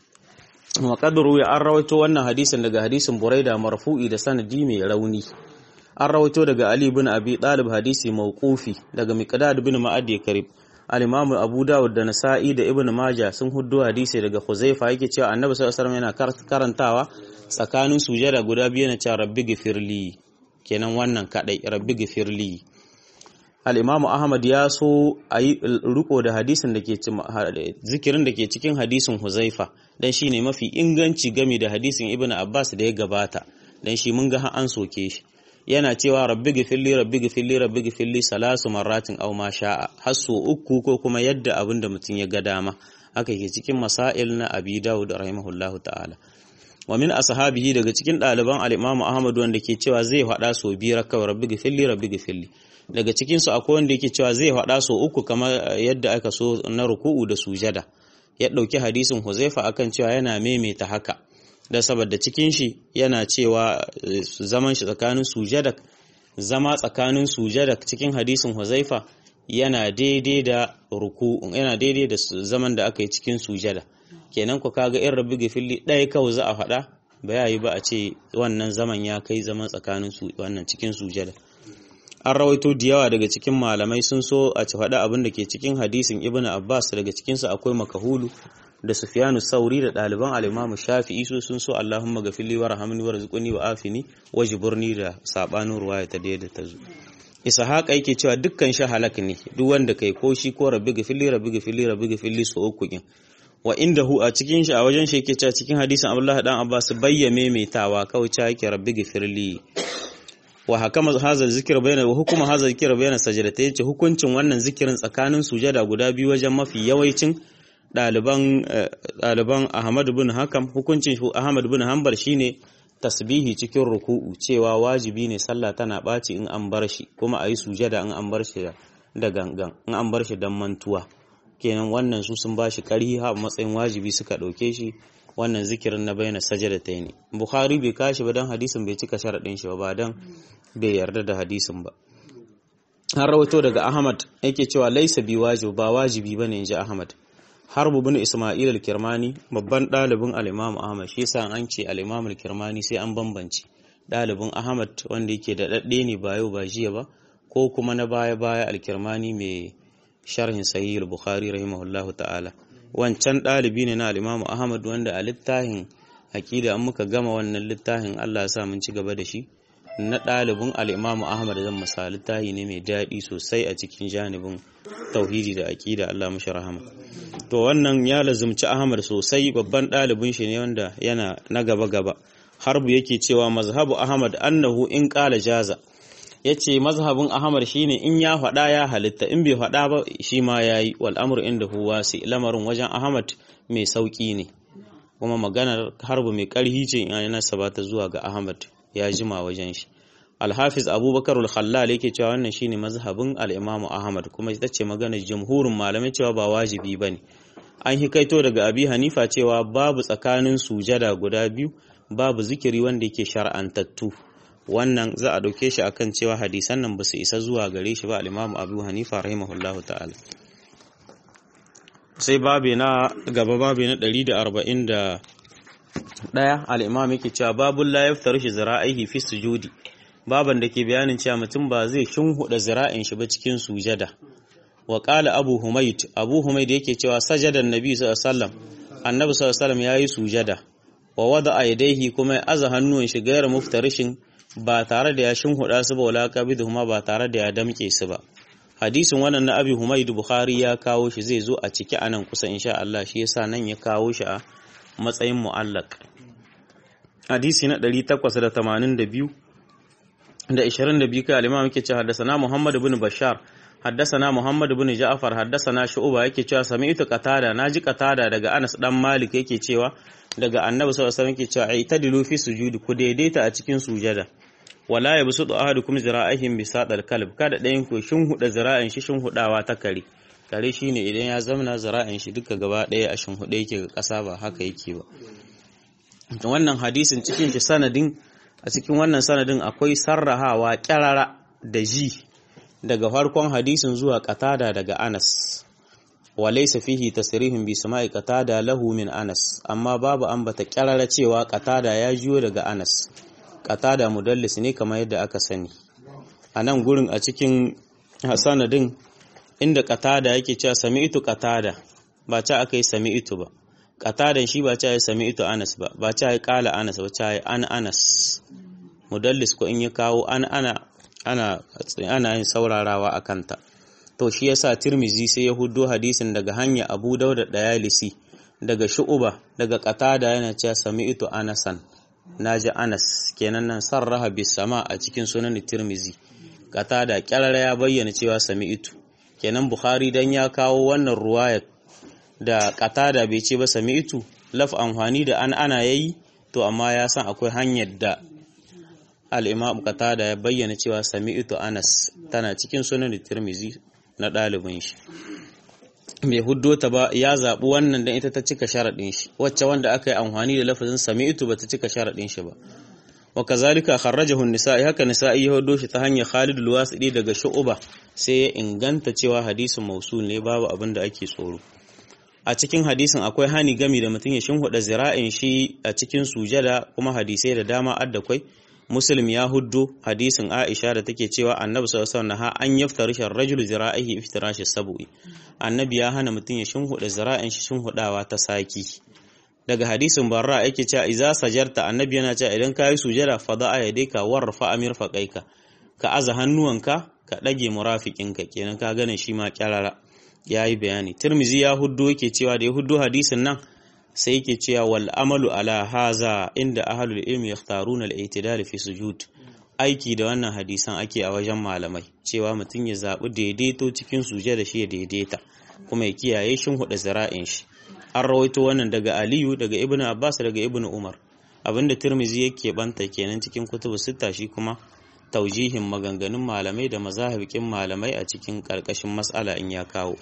A: maƙadaru ya an rawaito wannan hadisin daga hadisin buraida marfu'i da sanadi mai rauni an rawaito daga ali bin abi ɗalib hadisi mawqufi daga miqdad bin ma'ad ya karib al-imam abu dawud da nasa'i da ibn majah sun huddo hadisi daga huzaifa yake cewa annabi sallallahu alaihi wasallam yana karantawa tsakanin sujada guda biyu na cewa rabbi gifirli kenan wannan kadai rabbi gifirli al'imamu Ahmad ya so a yi riko da hadisin da ke zikirin da ke cikin hadisin Huzaifa don shi ne mafi inganci game da hadisin Ibn Abbas da ya gabata don shi mun ga an soke shi yana cewa rabbi gifilli rabbi gifilli rabbi gifilli salasu marratin aw ma sha'a har so uku ko kuma yadda abin da mutum ya ga dama haka ke cikin masail na Abi Dawud rahimahullahu ta'ala wa min ashabihi daga cikin ɗaliban al-Imam Ahmad wanda ke cewa zai faɗa so biyar kawai rabbi gifilli rabbi gifilli daga cikinsu akwai wanda yake cewa zai faɗa so uku kamar yadda aka so na ruku'u da sujada ya ɗauki hadisin huzaifa akan cewa yana maimaita haka da saboda cikin shi yana cewa zaman shi tsakanin sujada zama tsakanin sujada cikin hadisin huzaifa yana daidai da ruku'u yana daidai da zaman da aka yi cikin sujada kenan ku kaga in rabbi gafilli ɗaya kawai za a faɗa ba ya yi ba a ce wannan zaman ya kai zaman tsakanin su wannan cikin sujada an rawaito da yawa daga cikin malamai sun so a ci faɗa abin da ke cikin hadisin ibn abbas daga cikinsu akwai makahulu da sufyanu sauri da ɗaliban alimamu shafi'i su sun so allahumma gafili wa rahamni wa rizquni wa afini wa jiburni da sabanin ruwaya ta da ta zo ishaqa yake cewa dukkan shi halak ne duk wanda kai ko shi ko rabbi gafili rabbi gafili rabbi gafili so uku kin wa indahu a cikin shi a wajen shi yake cewa cikin hadisin abdullahi dan abbas bayyame maimaitawa kawai cewa yake rabbi gafirli wa hakama hazal zikir bayna wa hukuma hazal zikir bayna sajdatayn ce hukuncin wannan zikirin tsakanin sujada guda biyu wajen mafi yawancin daliban daliban Ahmad bin Hakam hukuncin Ahmad bin Hanbal shine tasbihi cikin ruku'u cewa wajibi ne sallah tana baci in an bar shi kuma ayi sujada in an bar shi da gangan in an bar shi dan mantuwa kenan wannan su sun bashi kari ha matsayin wajibi suka dauke shi wannan zikirin na bayyana sajada ta ne bukhari bai kashi ba don hadisin bai cika sharaɗin shi ba don bai yarda da hadisin ba har rawato daga ahmad yake cewa laisa bi wajib ba wajibi ba ne ji ahmad harbu bin isma'il al-kirmani babban ɗalibin al-imam ahmad shi yasa an ce al-imam al-kirmani sai an bambance ɗalibin ahmad wanda yake da daɗe ne ba yau ba jiya ba ko kuma na baya baya al-kirmani mai sharhin sahih al-bukhari rahimahullahu ta'ala wancan ɗalibi ne na alimamu ahmad wanda a littafin aƙida an muka gama wannan littafin allah ya sa mun ci gaba da shi na ɗalibin al'imamu ahmad zan masa littafi ne mai daɗi sosai a cikin janibin tauhidi da aƙida allah mashi rahama to wannan ya lazumci ahmad sosai babban ɗalibin shi ne wanda yana na gaba gaba harbu yake cewa mazhabu ahmad annahu in ƙala jaza yace mazhabin ahmad shine in ya faɗa ya halitta in bai faɗa ba shi ma yayi wal amru inda huwa sai lamarin wajen ahmad mai sauki ne kuma maganar harbu mai karhi ce in yana sabata zuwa ga ahmad ya jima wajen shi alhafiz abubakar al-khallal yake cewa wannan shine mazhabin al-imam ahmad kuma ita ce maganar jumhurin malamai cewa ba wajibi bane an hikaito daga abi hanifa cewa babu tsakanin sujada guda biyu babu zikiri wanda yake shar'antattu wannan za a dauke shi akan cewa hadisan nan basu isa zuwa gare shi ba al-imam abu hanifa rahimahullahu ta'ala sai babi na gaba babi na 141 al-imam yake cewa babul la yaftaru shi zira'ihi fi sujudi baban da ke bayanin cewa mutum ba zai shinhuda zira'in shi ba cikin sujada wa qala abu humayd abu humayd yake cewa sajada annabi sallallahu alaihi wasallam annabi sallallahu alaihi wasallam yayi sujada wa wada yadayhi kuma ya aza hannuwan shi gairar muftarishin ba tare da ya shinhuda su ba wala qabiduhuma ba tare da ya damke su ba hadisin wannan na abi humayd bukhari ya kawo shi zai zo a ciki anan kusa insha Allah shi yasa nan ya kawo shi a matsayin mu'allaq hadisi na 882 da 22 kai al-imam yake cewa haddathana Muhammad ibn Bashar haddathana Muhammad ibn Ja'far haddathana Shu'ba yake cewa sami'tu Qatada naji Qatada daga Anas dan Malik yake cewa daga Annabi sallallahu alaihi wasallam yake cewa aitadilu fi sujudi ku daidaita a cikin sujada wala yabsutu ahadukum zira'ihim bi sadal kalb kada dayan ku shin huda zira'in shi shin hudawa ta kare kare shine idan ya zamana zira'in shi duka gaba daya a shin huda yake ga kasa ba haka yake ba wannan hadisin cikin shi sanadin a cikin wannan sanadin akwai sarrahawa kyarara da ji daga farkon hadisin zuwa katada daga Anas walaysa fihi tasrihun bi sama'i qatada lahu min Anas amma babu ambata kyarara cewa qatada ya jiyo daga Anas qatada mudallis ne kamar yadda aka sani a nan gurin a cikin sanadin inda qatada yake cewa sami'tu qatada ba ta akai sami'tu ba qatadan shi ba ta yi sami'tu Anas ba ba ta yi qala Anas ba ta yi an Anas mudallis ko in ya kawo an ana ana ana yin saurarawa a kanta to shi yasa tirmizi sai ya huddo hadisin daga hanya abu dauda dayalisi daga shu'uba daga qatada yana cewa sami'tu anasan naji anas kenan nan sarraha bis sama a cikin sunan tirmizi qatada kyarara ya bayyana cewa sami'tu kenan bukhari dan ya kawo wannan ruwaya da qatada bai ce ba sami'tu laf amfani da an ana yayi to amma ya san akwai hanyar da al'imam qatada ya bayyana cewa sami'tu anas tana cikin sunan tirmizi na ɗalibin shi mai huddo ta ba ya zaɓi wannan don ita ta cika sharaɗin shi wacce wanda aka yi amfani da lafazin sami'tu ba ta cika sharaɗin shi ba wa kazalika kharrajahu an-nisa'i haka nisa'i ya huddo shi ta hanyar Khalid al-Wasidi daga Shu'ba sai ya inganta cewa hadisin mausul ne babu abin da ake tsoro a cikin hadisin akwai hani gami da mutum ya shinhuda zira'in shi a cikin sujada kuma hadisai da dama addakwai muslim ya huddo hadisin aisha da take cewa annabi sallallahu alaihi wasallam an yaftarisha rajul zira'ihi iftirashi sab'i annabi ya hana mutum ya shinhuda zira'in shi shinhudawa ta saki daga hadisin barra yake cewa idza sajarta annabi yana cewa idan kayi sujada fada'a yadayka warfa amir faqaika ka aza hannuwanka ka dage murafiqinka kenan ka gane shi ma kyarara yayi bayani tirmizi ya huddo yake cewa da ya huddo hadisin nan sai yake cewa wal amalu ala haza inda ahlul ilmi yakhtaruna al-i'tidal fi sujud aiki da wannan hadisan ake a wajen malamai cewa mutum ya zabi daidaito cikin suje da shi ya daidaita kuma ya kiyaye shin huda zira'in shi an rawaito wannan daga Aliyu daga Ibn Abbas daga Ibn Umar abinda Tirmizi yake banta kenan cikin kutubu sita shi kuma taujihin maganganun malamai da mazahibikin malamai a cikin karkashin mas'ala in ya kawo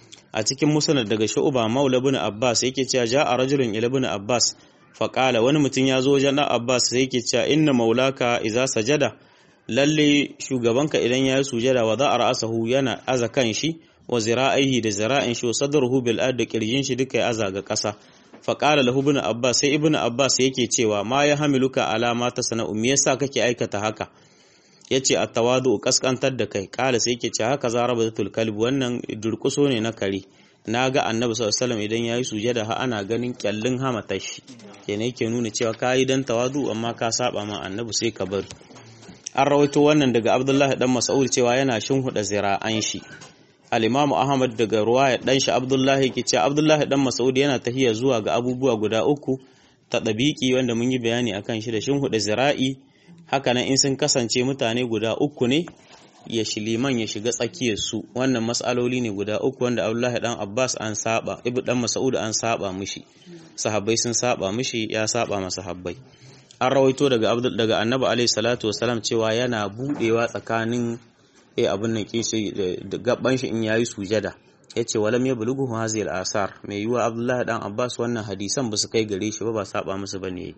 A: a cikin musnad daga shu'ba maula ibn abbas yake cewa ja'a rajulun ila ibn abbas fa qala wani mutum ya zo wajen abbas sai yake cewa inna maulaka idza sajada lalle shugabanka idan ya yi sujada wa za'a ra'asahu yana aza kan shi wa zira'ihi da zira'in shi wa sadruhu bil ard da kirjin shi duka ya aza ga ƙasa fa qala lahu ibn abbas sai ibn abbas yake cewa ma ya hamiluka ala ma tasna'u me yasa kake aikata haka yace at-tawadu kaskantar da kai kala sai yake ce haka zarabatul kalb wannan durkuso ne na kare naga annabi sallallahu alaihi wasallam idan yayi sujada ha ana ganin kyallin hamata shi kenan yake nuna cewa kai dan tawadu amma ka saba ma annabi sai ka bari an rawaito wannan daga abdullahi dan mas'ud cewa yana shinhuda zira'an shi al-imam ahmad daga ruwaya dan shi abdullahi yake cewa abdullahi dan mas'ud yana tahiya zuwa ga abubuwa guda uku ta dabiki wanda mun yi bayani akan shi da shinhuda zira'i hakanan in sun kasance mutane guda uku ne ya shi liman ya shiga tsakiyar su wannan mas'aloli ne guda uku wanda Abdullahi dan Abbas an saba Ibn dan Mas'ud an saba mishi sahabbai sun saba mishi ya saba masa sahabbai an rawaito daga Abdul daga Annabi alaihi salatu wasalam cewa yana budewa tsakanin eh abin nan kishi da gaban shi in yayi sujada yace walam yablughu hazil asar mai yiwa Abdullahi dan Abbas wannan hadisan ba su kai gare shi ba ba saba musu bane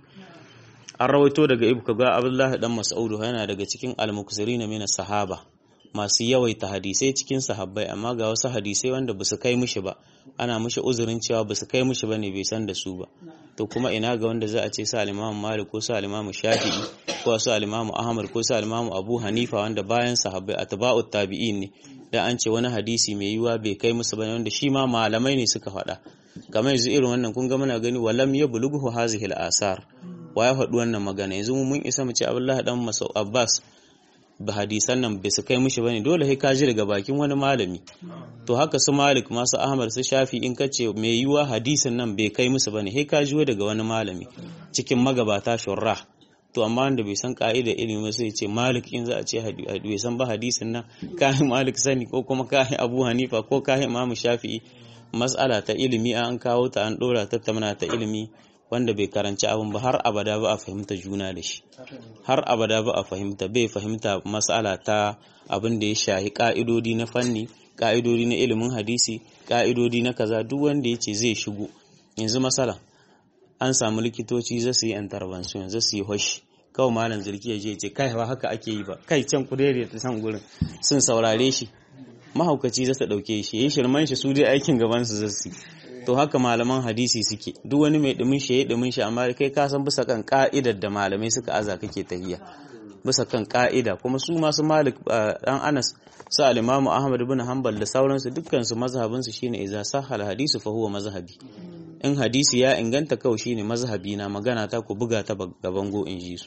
A: an rawaito daga ibka ga Abdullahi dan Mas'ud yana daga cikin al-muksirin min sahaba masu yawaita hadisai cikin sahabbai amma ga wasu hadisai wanda ba su kai mishi ba ana mishi uzurin cewa ba su kai mishi ba ne bai san da su ba to kuma ina ga wanda za a ce sa alimamu malik ko sa alimamu shafi'i ko sa alimamu ahmad ko sa alimamu abu hanifa wanda bayan sahabbai atba'ut tabi'in ne da an ce wani hadisi mai yiwa bai kai musu ba wanda shi ma malamai ne suka faɗa kamar yanzu irin wannan kun ga muna gani walam ya bulughu hazihi al-asar wa ya faɗi wannan magana yanzu mun isa mu ce abdullahi dan masau abbas ba hadisan nan bai su kai mishi bane dole sai ka ji daga bakin wani malami to haka su malik masu ahmad su shafi in ka ce mai yiwa hadisin nan bai kai musu bane sai ka ji daga wani malami cikin magabata shurrah to amma wanda bai san ka'ida ilimi sai ce malik in za a ce bai san ba hadisin nan kahin malik sani ko kuma kahin abu hanifa ko kahin imam shafi'i mas'ala ta ilimi an kawo ta an dora tattauna ta ilimi wanda bai karanci abin ba har abada ba a fahimta juna da shi har abada ba a fahimta bai fahimta matsala ta abin da ya shahi ka'idodi na fanni ka'idodi na ilimin hadisi ka'idodi na kaza duk wanda ya ce zai shigo yanzu matsala an samu likitoci za su yi intervention za su yi hoshi kawai malam zirki ya je ce kai ba haka ake yi ba kai can ku ta san gurin sun saurare shi mahaukaci za su ɗauke shi ya shirman shi su dai aikin gaban su zasu to haka malaman hadisi suke duk wani mai dumin shi ya dumin shi amma kai ka san bisa kan ka'idar da malamai suka aza kake tahiya bisa kan ka'ida kuma su masu malik dan anas su al-imamu ahmad ibn hanbal da sauransu dukkan su mazhabin su shine idza sahal hadisu fa huwa mazhabi in hadisi ya inganta kawai shine mazhabi na magana ta ku buga ta gaban go in ji su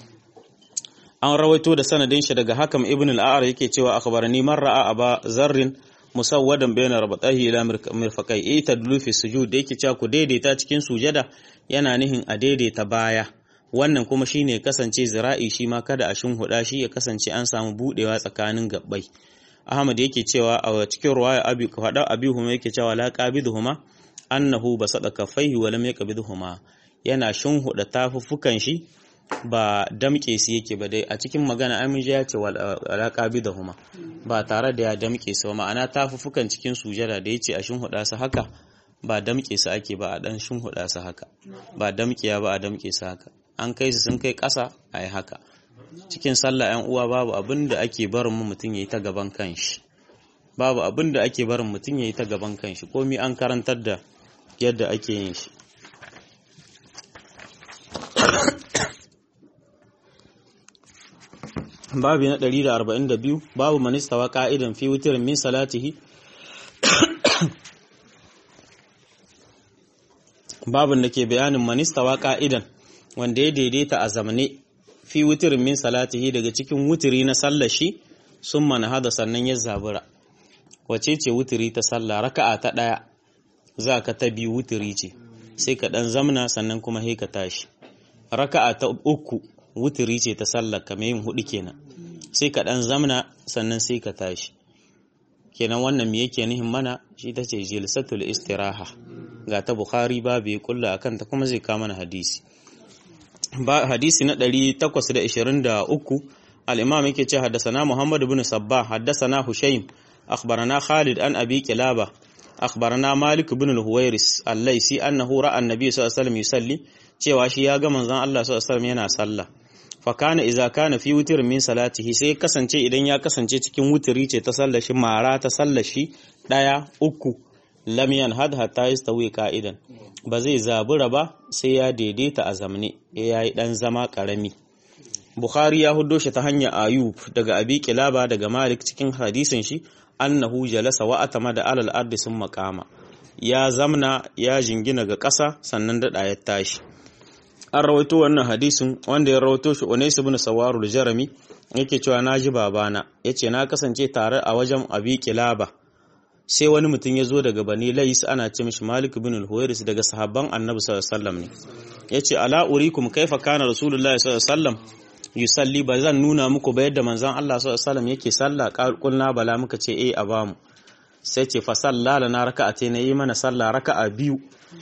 A: an rawaito da sanadin shi daga hakam ibn al-a'ar yake cewa akhbarani man ra'a aba zarrin musawwadan bayna rabatahi ila mirfaqai ita dulufi sujud da yake cewa ku daidaita cikin sujada yana nihin a daidaita baya wannan kuma shine kasance zira'i shi ma kada a shinhuda shi ya kasance an samu budewa tsakanin gabbai Ahmad yake cewa a cikin ruwaya abi fada abi huma yake cewa la qabiduhuma annahu basada kaffaihi wa lam yaqbiduhuma yana shinhuda tafuffukan shi ba damke su yake ba dai a cikin magana amin ya ce wala qabidahuma ba tare da ya damke su ma'ana tafuffukan cikin sujada da yace a shinhuda su haka ba damke su ake ba a dan shinhuda su haka ba damkiya ba a damke su haka an kai su sun kai ƙasa a yi haka cikin sallah yan uwa babu abin da ake barin mu mutum yayi ta gaban kanshi babu abin da ake barin mutum yayi ta gaban kanshi komai an karantar da yadda ake yin shi babu na 142 babu manistawa ka'idan fi wutirin min salatihi babin da ke bayanin manistawa ka'idan wanda ya daidaita a zamane fi wutirin min salatihi daga cikin wutiri na sallashi sun mana hada sannan ya zabura wace ce wutiri ta sallah raka'a ta ɗaya za ka ta biyu wutiri ce sai ka ɗan zamna sannan kuma sai ka tashi raka'a ta uku wutiri ce ta sallar kamar yin hudu kenan sai ka dan zamna sannan sai ka tashi kenan wannan me yake nihin mana shi ta ce jilsatul istiraha ga ta bukhari babu ya kulla akan ta kuma zai kama mana hadisi ba hadisi na 823 al-imam yake ce haddathana muhammad ibn sabbah haddathana hushaym akhbarana khalid an abi kilaba akhbarana malik ibn al-huwairis al-laisi annahu ra'a an-nabiy sallallahu alaihi wasallam yusalli cewa shi ya ga manzon Allah sallallahu alaihi wasallam yana sallah fa kana idza kana fi witr min salatihi sai kasance idan ya kasance cikin wutiri ce ta sallashi mara ta sallashi daya uku lam yanhad hatta yastawi qa'idan ba zai zabura ba sai ya daidaita a zamne ya yi dan zama karami Bukhari ya huddo shi ta hanyar Ayub daga Abi Kilaba daga Malik cikin hadisin shi annahu jalasa wa atama da alal ardi sun makama ya zamna ya jingina ga ƙasa sannan daɗa ya tashi an rawaito wannan hadisin wanda ya rawaito shi Unais ibn Sawarul Jarami yake cewa naji babana yace na kasance tare a wajen Abi Kilaba sai wani mutum ya zo daga Bani Lais ana ce mishi Malik ibn al-Huwairis daga sahabban Annabi sallallahu alaihi wasallam ne yace ala urikum kaifa kana Rasulullahi sallallahu alaihi wasallam yusalli ba zan nuna muku ba yadda manzon Allah sallallahu alaihi wasallam yake sallah kulna bala muka ce eh a bamu sai ce fa salla lana raka'atayn yi mana sallah raka'a biyu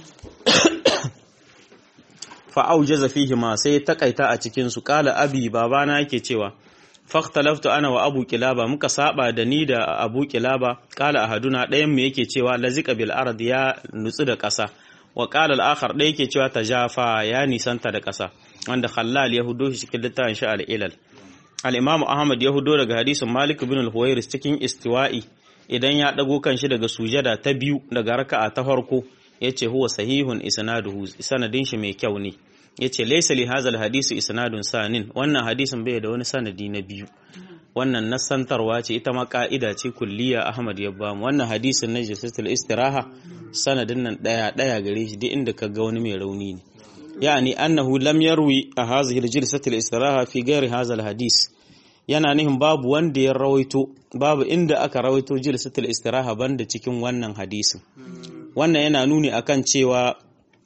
A: fa aujaza fihi ma sai takaita a cikin su kala abi babana yake cewa faktalaftu ana wa abu kilaba muka saba da ni da abu kilaba kala ahaduna ɗayan mu yake cewa lazika bil ard ya nutsu da ƙasa wa qala al-akhar ɗaya yake cewa tajafa ya nisanta da ƙasa wanda khallal ya hudo shi cikin littafin shi al-ilal al-imam ahmad ya hudo daga hadisin malik ibn al-huwairis cikin istiwa'i idan ya dago kanshi daga sujada ta biyu daga raka'a ta farko yace huwa sahihun isnaduhu sanadin shi mai kyau ne yace laysa li hadha al-hadisi isnadun sanin wannan hadisin bai da wani sanadi na biyu wannan nasantarwa ce ita ma ka'ida ce kulliya ahmad ya bamu wannan hadisin na jasatul istiraha sanadin nan daya daya gare shi duk inda ka ga wani mai rauni ne yani annahu lam yarwi a hadhihi al-jilsatul istiraha fi ghairi hadha al-hadis yana nihin babu wanda ya rawaito babu inda aka rawaito jilsatul istiraha banda cikin wannan hadisin wannan yana nuni akan cewa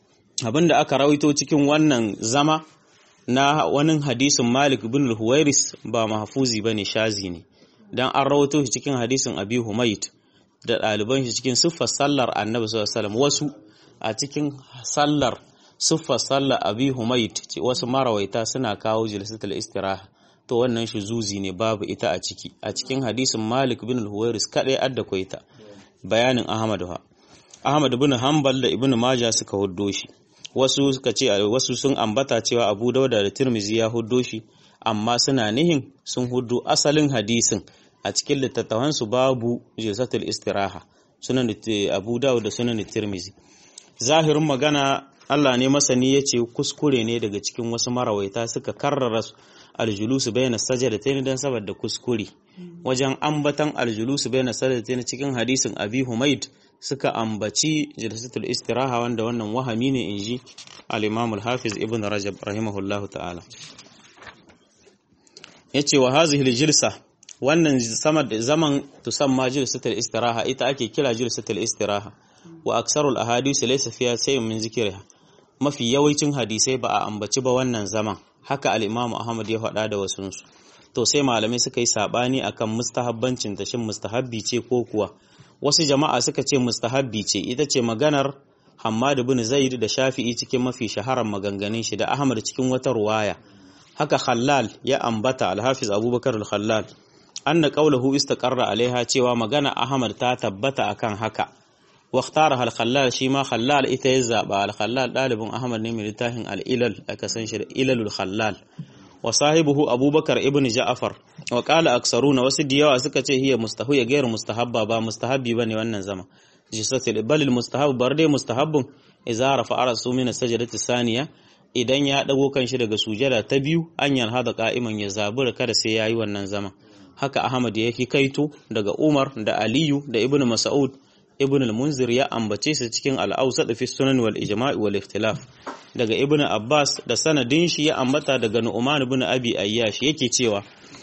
A: abinda aka rawaito cikin wannan zama na wani hadisin Malik bin al-Huwairis ba mahfuzi bane shazi ne dan an rawaito shi cikin hadisin Abi Humayd da ɗaliban shi cikin siffar sallar Annabi sallallahu alaihi wasallam wasu a cikin sallar siffar sallar Abi Humayd wasu marawaita suna kawo jilsatul istiraha to wannan shi zuzi ne babu ita a ciki a cikin hadisin Malik bin al-Huwairis kadai adda koita bayanin Ahmad ha Ahmad bin Hanbal da Ibn Majah suka huddo shi wasu suka ce wasu sun ambata cewa Abu Dauda da Tirmizi ya huddo shi amma suna nihin sun huddo asalin hadisin a cikin littattafan su babu jilsatul istiraha sunan Abu Dawud da sunan Tirmizi zahirin magana Allah ne masani yace kuskure ne daga cikin wasu marawaita suka karrara aljulusu bayna sajadatayn dan saboda kuskure wajen ambatan aljulusu bayna sajadatayn cikin hadisin Abi Humaid suka ambaci jalsatul istiraha wanda wannan wahami ne inji al-Imam al-Hafiz Ibn Rajab rahimahullah ta'ala yace wa hazihi al-jilsa wannan zaman tusamma jalsatul istiraha ita ake kira jalsatul istiraha wa aksarul ahadith laysa fiha shay'un min zikriha mafi yawancin hadisai ba a ambaci ba wannan zaman haka al-Imam Ahmad ya faɗa da wasunsu to sai malamai suka yi sabani akan mustahabbancin ta shin mustahabbi ce ko kuwa wasu jama'a suka ce mustahabbi ce ita ce maganar Hammad bin Zaid da Shafi'i cikin mafi shaharar maganganun shi da Ahmad cikin wata ruwaya haka Khallal ya ambata Al-Hafiz Abubakar Al-Khallal anna qawluhu istaqarra alaiha cewa magana Ahmad ta tabbata akan haka واختارها الخلال shi ma khallal ita ya zaba al-khallal dalibin ahmad ne mai littafin al-ilal aka san shi da ilalul khallal wa sahibuhu abubakar ibn ja'far wa qala aksaruna wasu diyawa suka ce hiya mustahu ya gairu mustahabba ba mustahabbi bane wannan zama jisatil bal al-mustahab bar dai mustahabbun idza rafa'a rasu min as-sajdati saniya idan ya dago kanshi daga sujada ta biyu an hada qa'iman ya zabura kada sai yayi wannan zama haka ahmad ya kaito daga umar da aliyu da ibnu mas'ud ibn al-munzir ya ambace su cikin al-awsat fi sunan wal ijma' wal ikhtilaf daga ibn abbas da sanadin shi ya ambata daga nu'man ibn abi ayyash yake cewa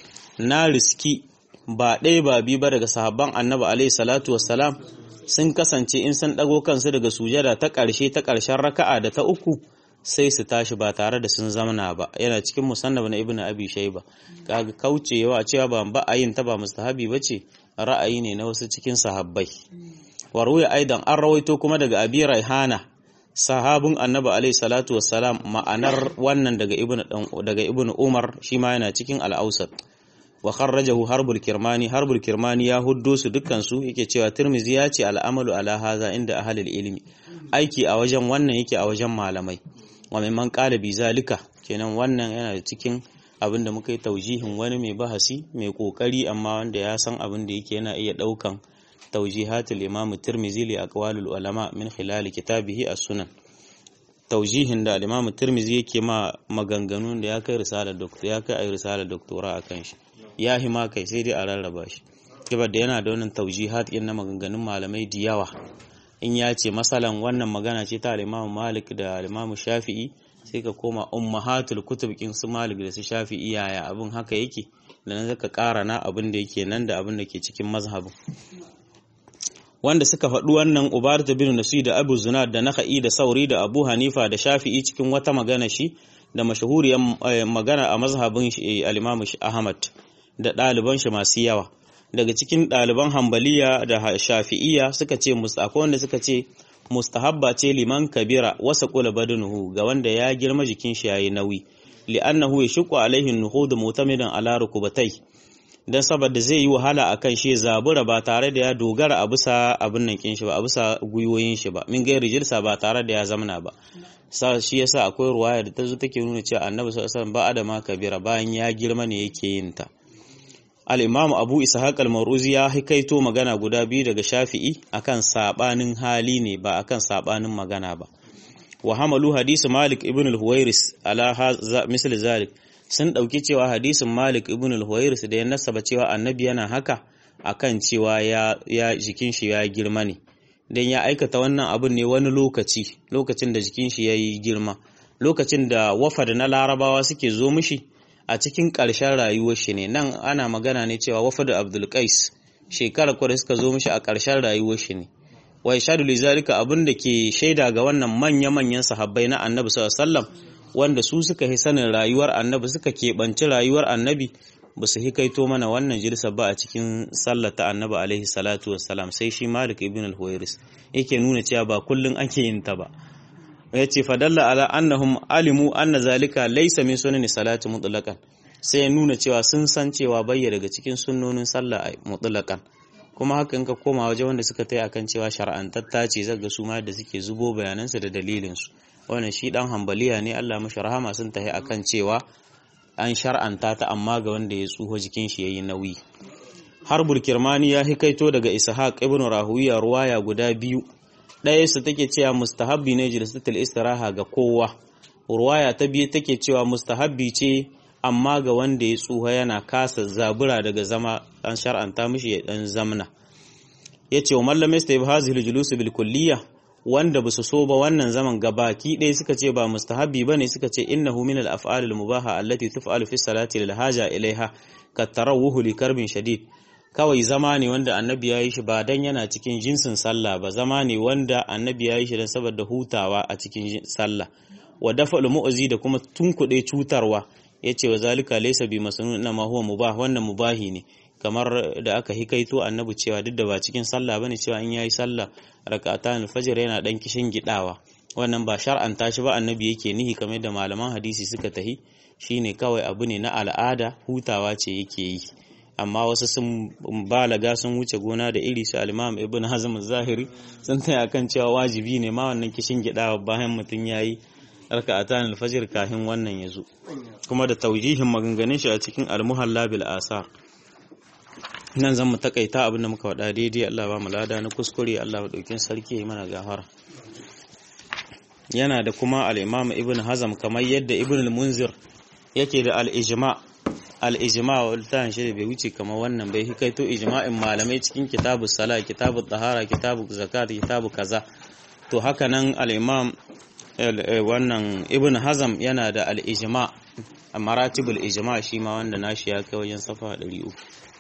A: na riski ba ɗaya ba bi ba daga sahabban annabi alaihi salatu wassalam sun kasance in sun dago kansu daga sujada ta ƙarshe ta ƙarshen raka'a da ta uku sai su tashi ba tare da sun zamana ba yana cikin musannab na ibn abi shayba kaga kaucewa cewa ba ba ayin ta ba mustahabi bace ra'ayi ne na wasu cikin sahabbai waruya aidan an rawaito kuma daga abi raihana sahabin annabi alaihi salatu wassalam ma'anar wannan daga ibnu daga ibnu umar shi ma yana cikin al-ausat wa kharrajahu harbul kirmani harbul kirmani ya huddo su dukkan su yake cewa tirmizi ya ce al'amalu ala haza inda ahlul ilmi aiki a wajen wannan yake a wajen malamai wa mimman qala bi zalika kenan wannan yana cikin abin da muka yi taujihin wani mai bahasi mai kokari amma wanda ya san abin da yake yana iya daukan توجيهات الإمام الترمذي لأقوال العلماء من خلال كتابه السنن توجيهن da Imam Tirmidhi yake ma maganganun da ya kai risalar doctor ya kai risalar doctora akan shi ya hima kai sai dai a rarraba shi kibar da yana da wannan taujihat din na maganganun malamai da yawa in ya ce masalan wannan magana ce ta Imam Malik da Imam Shafi'i sai ka koma ummahatul kutub kin su Malik da su Shafi'i yaya abin haka yake da nan zaka ƙara na abin da yake nan da abin da ke cikin mazhabin wanda suka faɗi wannan ubarta bin nasu da abu zunad da naka'i da sauri da abu hanifa da shafi'i cikin wata magana shi da mashahuriyar magana a mazhabin al-imam ahmad da ɗaliban shi masu yawa daga cikin ɗaliban hambaliya da shafi'iya suka ce akwai wanda suka ce mustahabba ce liman kabira wasa kula badanuhu ga wanda ya girma jikin shi yayi nauyi li'annahu yashqu alaihi nuhud mutamidan ala rukubatai dan saboda zai yi wahala akan shi zabura ba tare da ya dogara a bisa abin nan kin shi ba a bisa guyoyin shi ba min gairi jirsa ba tare da ya zamana ba sa shi yasa akwai ruwaya da ta zo take nuna cewa annabi sallallahu alaihi wasallam ba adama kabira bayan ya girma ne yake yin ta al-imam abu ishaq al-maruzi ya hikaito magana guda biyu daga shafi'i akan sabanin hali ne ba akan sabanin magana ba wa hamalu hadisi malik ibn al-huwairis ala misal zalik sun dauki cewa hadisin malik ibn al-huwairis da ya nasaba cewa annabi yana haka akan cewa ya ya jikin shi ya girma ne dan ya aikata wannan abin ne wani lokaci lokacin da jikin shi yayi girma lokacin da wafad na larabawa suke zo mishi a cikin ƙarshen rayuwar shi ne nan ana magana ne cewa wafad abdul qais shekarar kwa da suka zo mishi a ƙarshen rayuwar shi ne wa yashadu li zalika abin da ke shaida ga wannan manya-manyan sahabbai na annabi sallallahu alaihi wasallam wanda su suka yi sanin rayuwar annabi suka keɓanci rayuwar annabi ba su hikaito mana wannan jirsa ba a cikin sallar ta annabi alaihi salatu wassalam sai shi malik ibn al-huwairis yake nuna cewa ba kullun ake yin ta ba ya ce fadalla ala annahum alimu anna zalika laysa min sunani salati mutlaqan sai ya nuna cewa sun san cewa bayya daga cikin sunnonin sallah mutlaqan kuma haka in ka koma waje wanda suka tai akan cewa shar'antatta ce zaga su ma da suke zubo bayanansu da dalilinsu wannan shi dan hambaliya ne Allah mashi rahama sun tahi akan cewa an shar'anta ta amma ga wanda ya tsuho jikin shi yayi nauyi harbul kirmani ya hikaito daga ishaq ibn rahuwiya ruwaya guda biyu ɗaya su take cewa mustahabbi ne jilsatul istiraha ga kowa ruwaya ta biyu take cewa mustahabbi ce amma ga wanda ya tsuha yana kasa zabura daga zama an shar'anta mishi ya dan zamna yace wa mallam yastayib hazil julus bil kulliyah wanda basu so ba wannan zaman gabaki ɗaya suka ce ba mustahabbi bane suka ce innahu min al af'al al mubaha allati tuf'alu fi salati lil haja ilaiha ka tarawuhu li karbin shadid kawai zama ne wanda annabi ya yi shi ba dan yana cikin jinsin sallah ba zama ne wanda annabi ya yi shi don saboda hutawa a cikin sallah wa dafa'ul mu'zi da kuma tunkuɗe cutarwa yace wa zalika laysa bi masnun inna ma huwa mubah wannan mubahi ne kamar da aka hikaito annabi cewa duk da ba cikin sallah bane cewa in yayi sallah rak'atan al-fajr yana dan kishin gidawa wannan ba shar'anta shi ba annabi yake nihi kamar da malaman hadisi suka tahi shine kawai abu ne na al'ada hutawa ce yake yi amma wasu sun balaga sun wuce gona da iri su al-imam ibn hazm zahiri sun taya kan cewa wajibi ne ma wannan kishin gidawa bayan mutum yayi raka'atan al-fajr kafin wannan yazo kuma da taujihin maganganun shi a cikin al-muhalla bil asar nan zan mu takaita abin da muka faɗa daidai Allah ba mu lada na kuskure Allah ba daukin sarki yayi mana gafara yana da kuma al-imam ibn hazm kamar yadda ibn al-munzir yake da al-ijma al-ijma waltan shi bai wuce kamar wannan bai hikaito ijma'in malamai cikin kitabu sala kitabu tahara kitabu zakat kitabu kaza to haka nan al-imam wannan ibn hazm yana da al-ijma maratibul ijma shi ma wanda nashi ya kai wajen safa 300